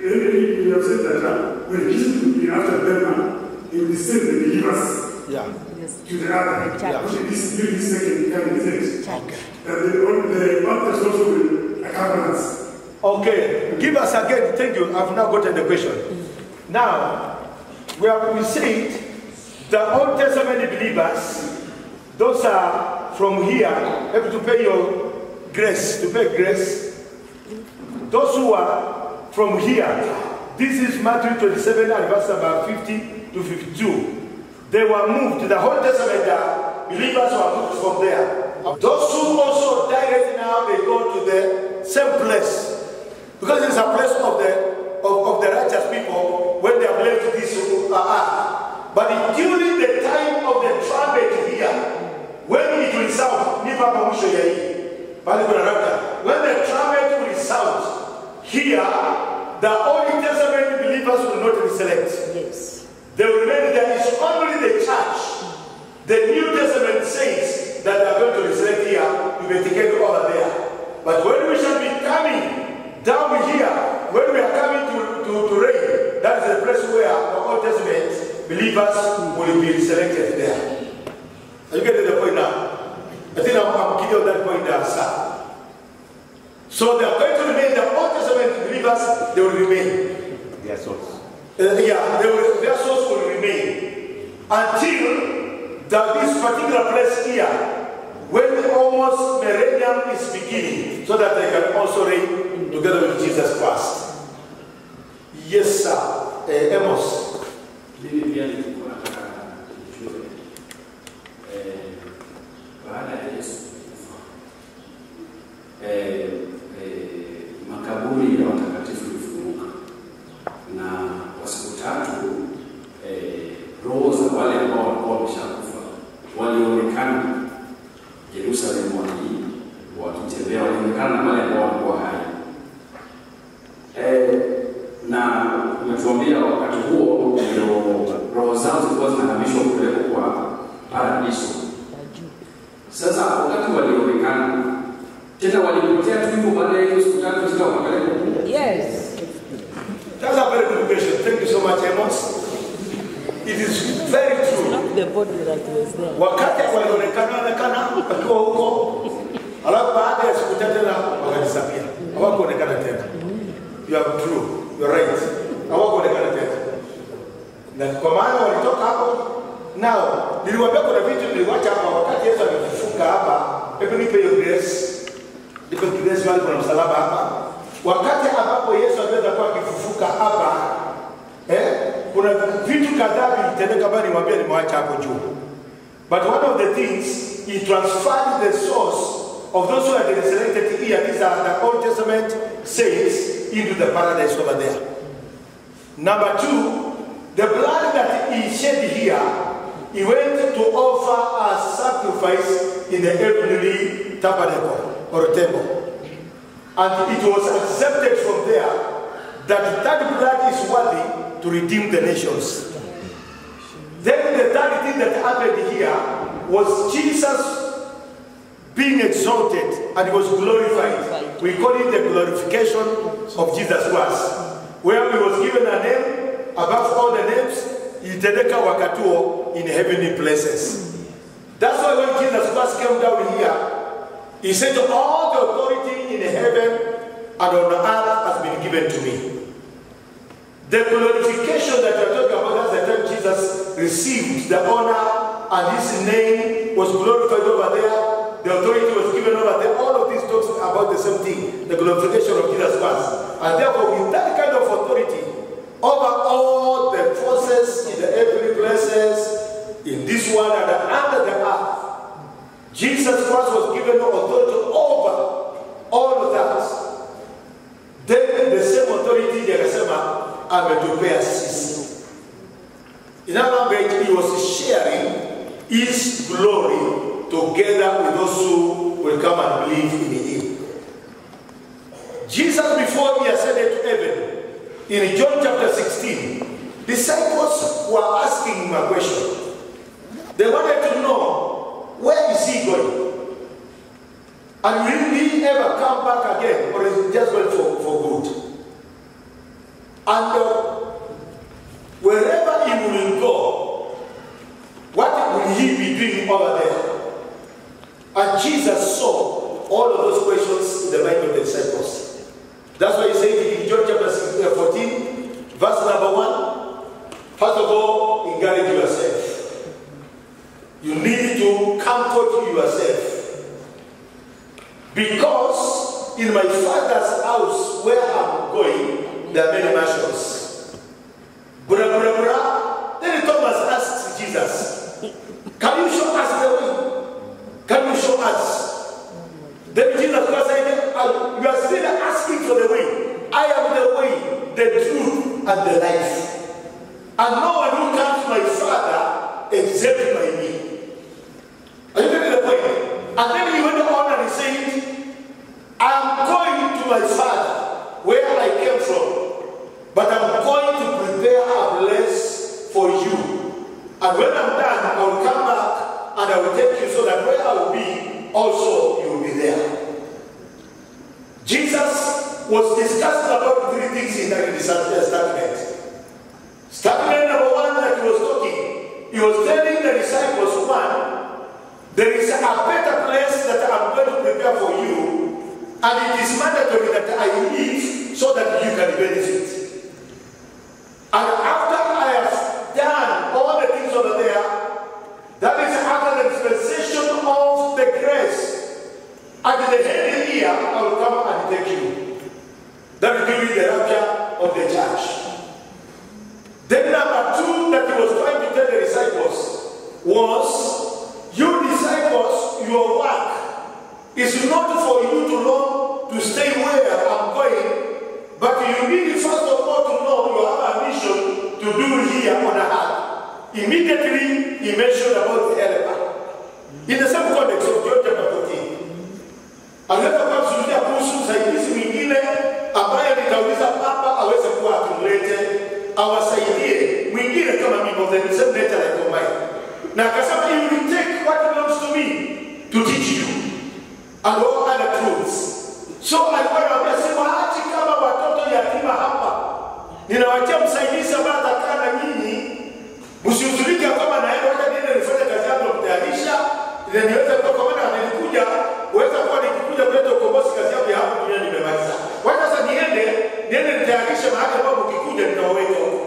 You you have said that uh, when Jesus will be after them, uh, he will send the believers Yeah. Yes. to the other. The church. Which is during this second coming, isn't it? Church. And the, on the baptist also will accompany us. Okay, give us again. Thank you. I've now gotten the question. Now, we have we said the Old Testament believers, those are from here, have to pay your grace, to pay grace. Those who are from here, this is Matthew 27 and verse number 50 to 52. They were moved, the Old Testament uh, believers were moved from there. Those who also direct now, they go to the same place. Because it's a place of the of, of the righteous people when they have left this uh, earth. But during the time of the trumpet here, when it will sound, ni papa mwisho ya hii. Bali kuna rapture. When the trumpet will sound here, the Old Testament believers will not reselect. Yes. They will remain there. It's only the church. The New Testament says that they are going to resurrect here, you may take it over there. But when we shall be coming down here, when we are coming to, to, to reign, that is the place where the Old Testament believers will be resurrected there. Are you getting the point now? I think I'm, I'm giving you that point there, sir. So they are going to remain, the Old Testament believers, they will remain. Their souls. Uh, yeah, they will, their souls will remain until that this particular place here, when almost millennium is beginning, so that they can also reign together with Jesus Christ. Yes, sir. Uh, Amos. Mimi pia nilikuwa nataka nijue eh, baada ya Yesu kufa eh, eh, makaburi ya watakatifu ilifunguka, na kwa siku tatu eh, roho za wale ambao walikuwa wameshakufa walionekana Yerusalemu waki wakitembea, walionekana na wale ambao walikuwa hai eh, na umetuambia wakati huo ndio roho zao zilikuwa zinahamishwa kupelekwa kwa paradiso. Sasa wakati walionekana tena walipotea tu hivyo, baada ya hizo siku tatu tena wakapelekwa huko. Yes. That's a very good question. Thank you so much, Amos. It is very true. Not the body that was there. wakati walionekana onekana wakiwa huko, alafu baada ya siku tatu tena wakajisapia, hawakuonekana tena. You are true, you are right, hawakuonekana tena, na kwa maana walitoka hapo. Nao niliwaambia kuna vitu niliwacha hapa wakati Yesu amefufuka hapa. Hebu nipe hiyo grace, nipe grace mahali kuna msalaba hapa. Wakati ambapo Yesu aliweza kuwa akifufuka hapa eh, kuna vitu kadhaa vilitendeka ambayo niwaambia nimewacha hapo juu. But one of the things, he transferred the source of those who are resurrected here, these are the Old Testament saints, into the paradise over there. Number two, the blood that he shed here, he went to offer a sacrifice in the heavenly tabernacle or temple. And it was accepted from there that that blood is worthy to redeem the nations. Then the third thing that happened here was Jesus being exalted and was glorified. We call it the glorification of Jesus Christ, where he was given a name above all the names, itendeka wakati huo in heavenly places. That's why when Jesus Christ came down here, he said, All the authority in heaven and on earth has been given to me. The glorification that you're talking about, that's the time Jesus received the honor and his name was glorified over there. The authority was given over there. All of these talks about the same thing, the glorification of Jesus Christ. And therefore, with that kind of authority over all the forces in the heavenly places, in this one and under the earth, Jesus Christ was given authority over all of that. Then the same authority ndiye akasema ametupea sisi. In other words, he was sharing his glory together with those who will come and believe in him. Jesus, before he ascended to heaven, in John chapter 16, disciples were asking him a question. They wanted to know, where is he going? And will he ever come back again, or is he just going for, for good? And uh, wherever he will go, what will he be doing over there? And Jesus saw all of those questions in the mind of the disciples. That's why he said in John chapter 16, uh, 14, verse number 1, first of all, encourage yourself. You need to comfort yourself. Because in my father's house where I'm going, there are many mansions. Bura, bura, bura. Then Thomas asked Jesus, Can you show us the way? Can you show us? Then Jesus Christ said, "Uh, You are still asking for the way. I am the way, the truth, and the life. And no one who comes to my Father except by me. Are you getting the point? And then he went on and he said, I am going to my Father where I came from, but I'm going to prepare a place for you. And when I'm done, I will come back and I will take you so that where I will be, also you will be there. Jesus was discussing about three things in that statement. Statement number one that he was talking, he was telling the disciples, one, there is a better place that I'm going to prepare for you, and it is mandatory that I leave so that you can benefit. And after I have done all the things over there, that is after the dispensation of the grace. At the end of the year, I will come and take you. That is during the rapture of the church. Then number two that he was trying to tell the disciples was, you disciples, your work is not for you to know to stay where I'm going, but you need first of all to know you have a mission to do here on earth. Immediately he mentioned about the helper. In the same context of John chapter 14. Anaweza kuwa kuzungumzia kuhusu msaidizi mwingine ambaye nitauliza Papa aweze kuwa atumlete awasaidie mwingine kama mimi of the same nature like mine. Na akasema you will take what belongs to me to teach you and all other truths. So alikuwa anawaambia siwaachi kama watoto yatima hapa, ninawachia msaidizi ambaye atakaa na nyinyi, msihuzunike ya kwamba naenda wacha niende nifanye kazi yangu ya kutayarisha ili niweze kuwa kwa maana nilikuja uweza kuwa nikikuja kuleta ukombozi kazi yangu ya hapa duniani nimemaliza. Wacha sasa niende niende nitayarishe mahali ambapo ukikuja nitawaweka huko.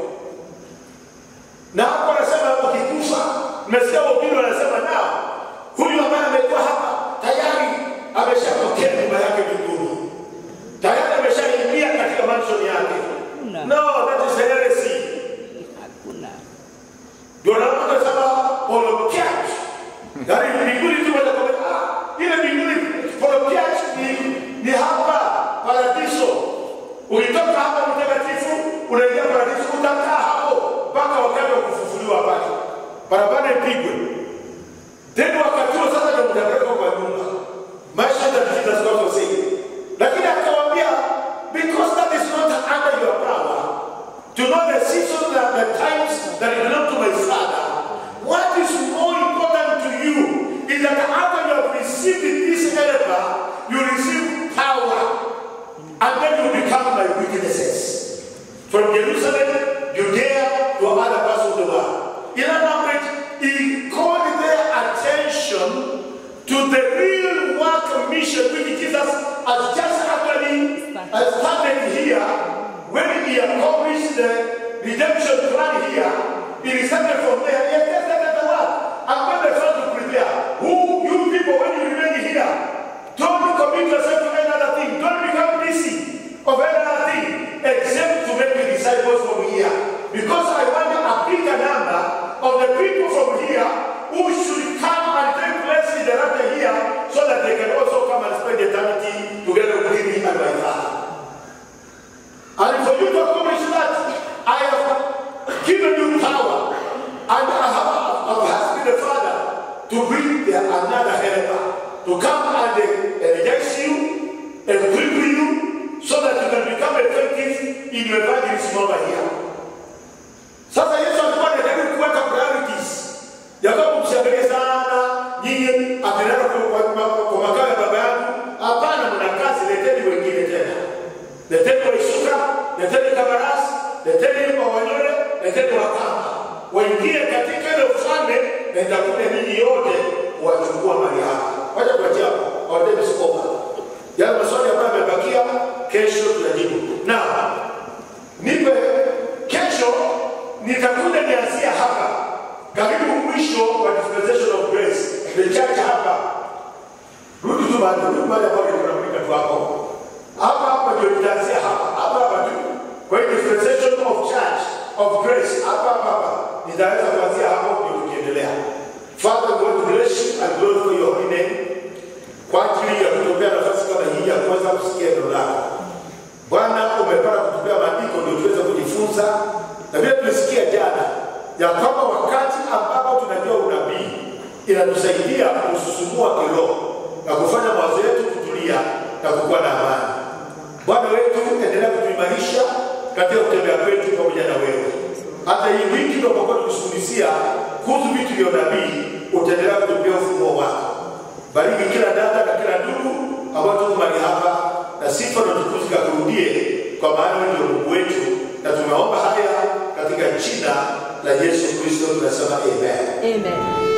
Na hapo anasema ukikufa, mmesikia wahubiri wanasema nao, huyu ambaye amekuwa hapa tayari ameshapokea nyumba yake mbinguni, tayari ameshaingia katika mansion yake. No, that is heresy. Hakuna. Ndio naona sema polokiach. Yaani mbinguni tu moja kwa moja. Ah, ile mbinguni polokiach ni ni hapa paradiso. Ulitoka hapa mtakatifu, unaingia paradiso, utakaa hapo mpaka wakati wa kufufuliwa pale. Barabara ipigwe. Then wakati huo sasa ndio mtapelekwa kwa nyumba. Maisha ya Jesus Christ was saying. Lakini akawaambia because that is not under your power to know the seasons and the times that belong to my father. What is more important to you is that after you have received this helper, you receive power, and then you become my witnesses. From Jerusalem, Judea, to other parts of the world. In other words, he called their attention to the real work mission which Jesus has just actually uh, started here when he accomplished the redemption plan here. He started from there. He has just started the work. And when they start to prepare, who you people, when you remain here, don't commit yourself to any other thing. Don't become busy of any other thing except to make the disciples from here. Because I want a bigger number of the people from here who should come and take place in the rapture here so that they can also come and spend eternity together with me and my Father. And for you to accomplish that, I have given you power. And I have, I've asked the Father to bring the, another helper to come and energize you, equip you, so that you can become effective in your evangelism over here. Sasa Yesu alikuwa anajaribu kuweka priorities ya kwamba msiangalie sana nyinyi akinena kwa, kwa, kwa makao ya baba yangu. Hapana, mna kazi, leteni wengine tena, leteni Waisuka, leteni Kabarasi, leteni Wanyore, leteni Wakamba waingie katika ile ufalme, na itakuja ninyi mahali huyu mahali ambapo tunamulika tu hapo hapa hapa ndio tutaanzia hapa hapa hapa tu kwa hiyo dispensation of church of grace hapa hapa hapa nitaweza kuanzia hapo ndio tukiendelea Father God bless you and glorify your holy name kwa ajili ya kutupea nafasi kama hii ya kuweza kusikia neno lako Bwana umepata kutupea maandiko ndio tuweze kujifunza na vile tulisikia jana ya kwamba wakati ambapo tunajua unabii inatusaidia kususumua kiroho na kufanya mawazo yetu kutulia na kukuwa na amani. Bwana wetu, endelea kutuimarisha katika kutembea kwetu pamoja na wewe. Hata hii wiki tunapokuwa tukizungumzia kuhusu vitu vya unabii, utaendelea kutupia ufunuo wako. Bariki kila dada na kila ndugu ambao tuko mahali hapa, na sifa na utukufu kakurudie, kwa maana wewe ndio Mungu wetu, na tumeomba haya katika jina la Yesu Kristo tunasema amen. Amen.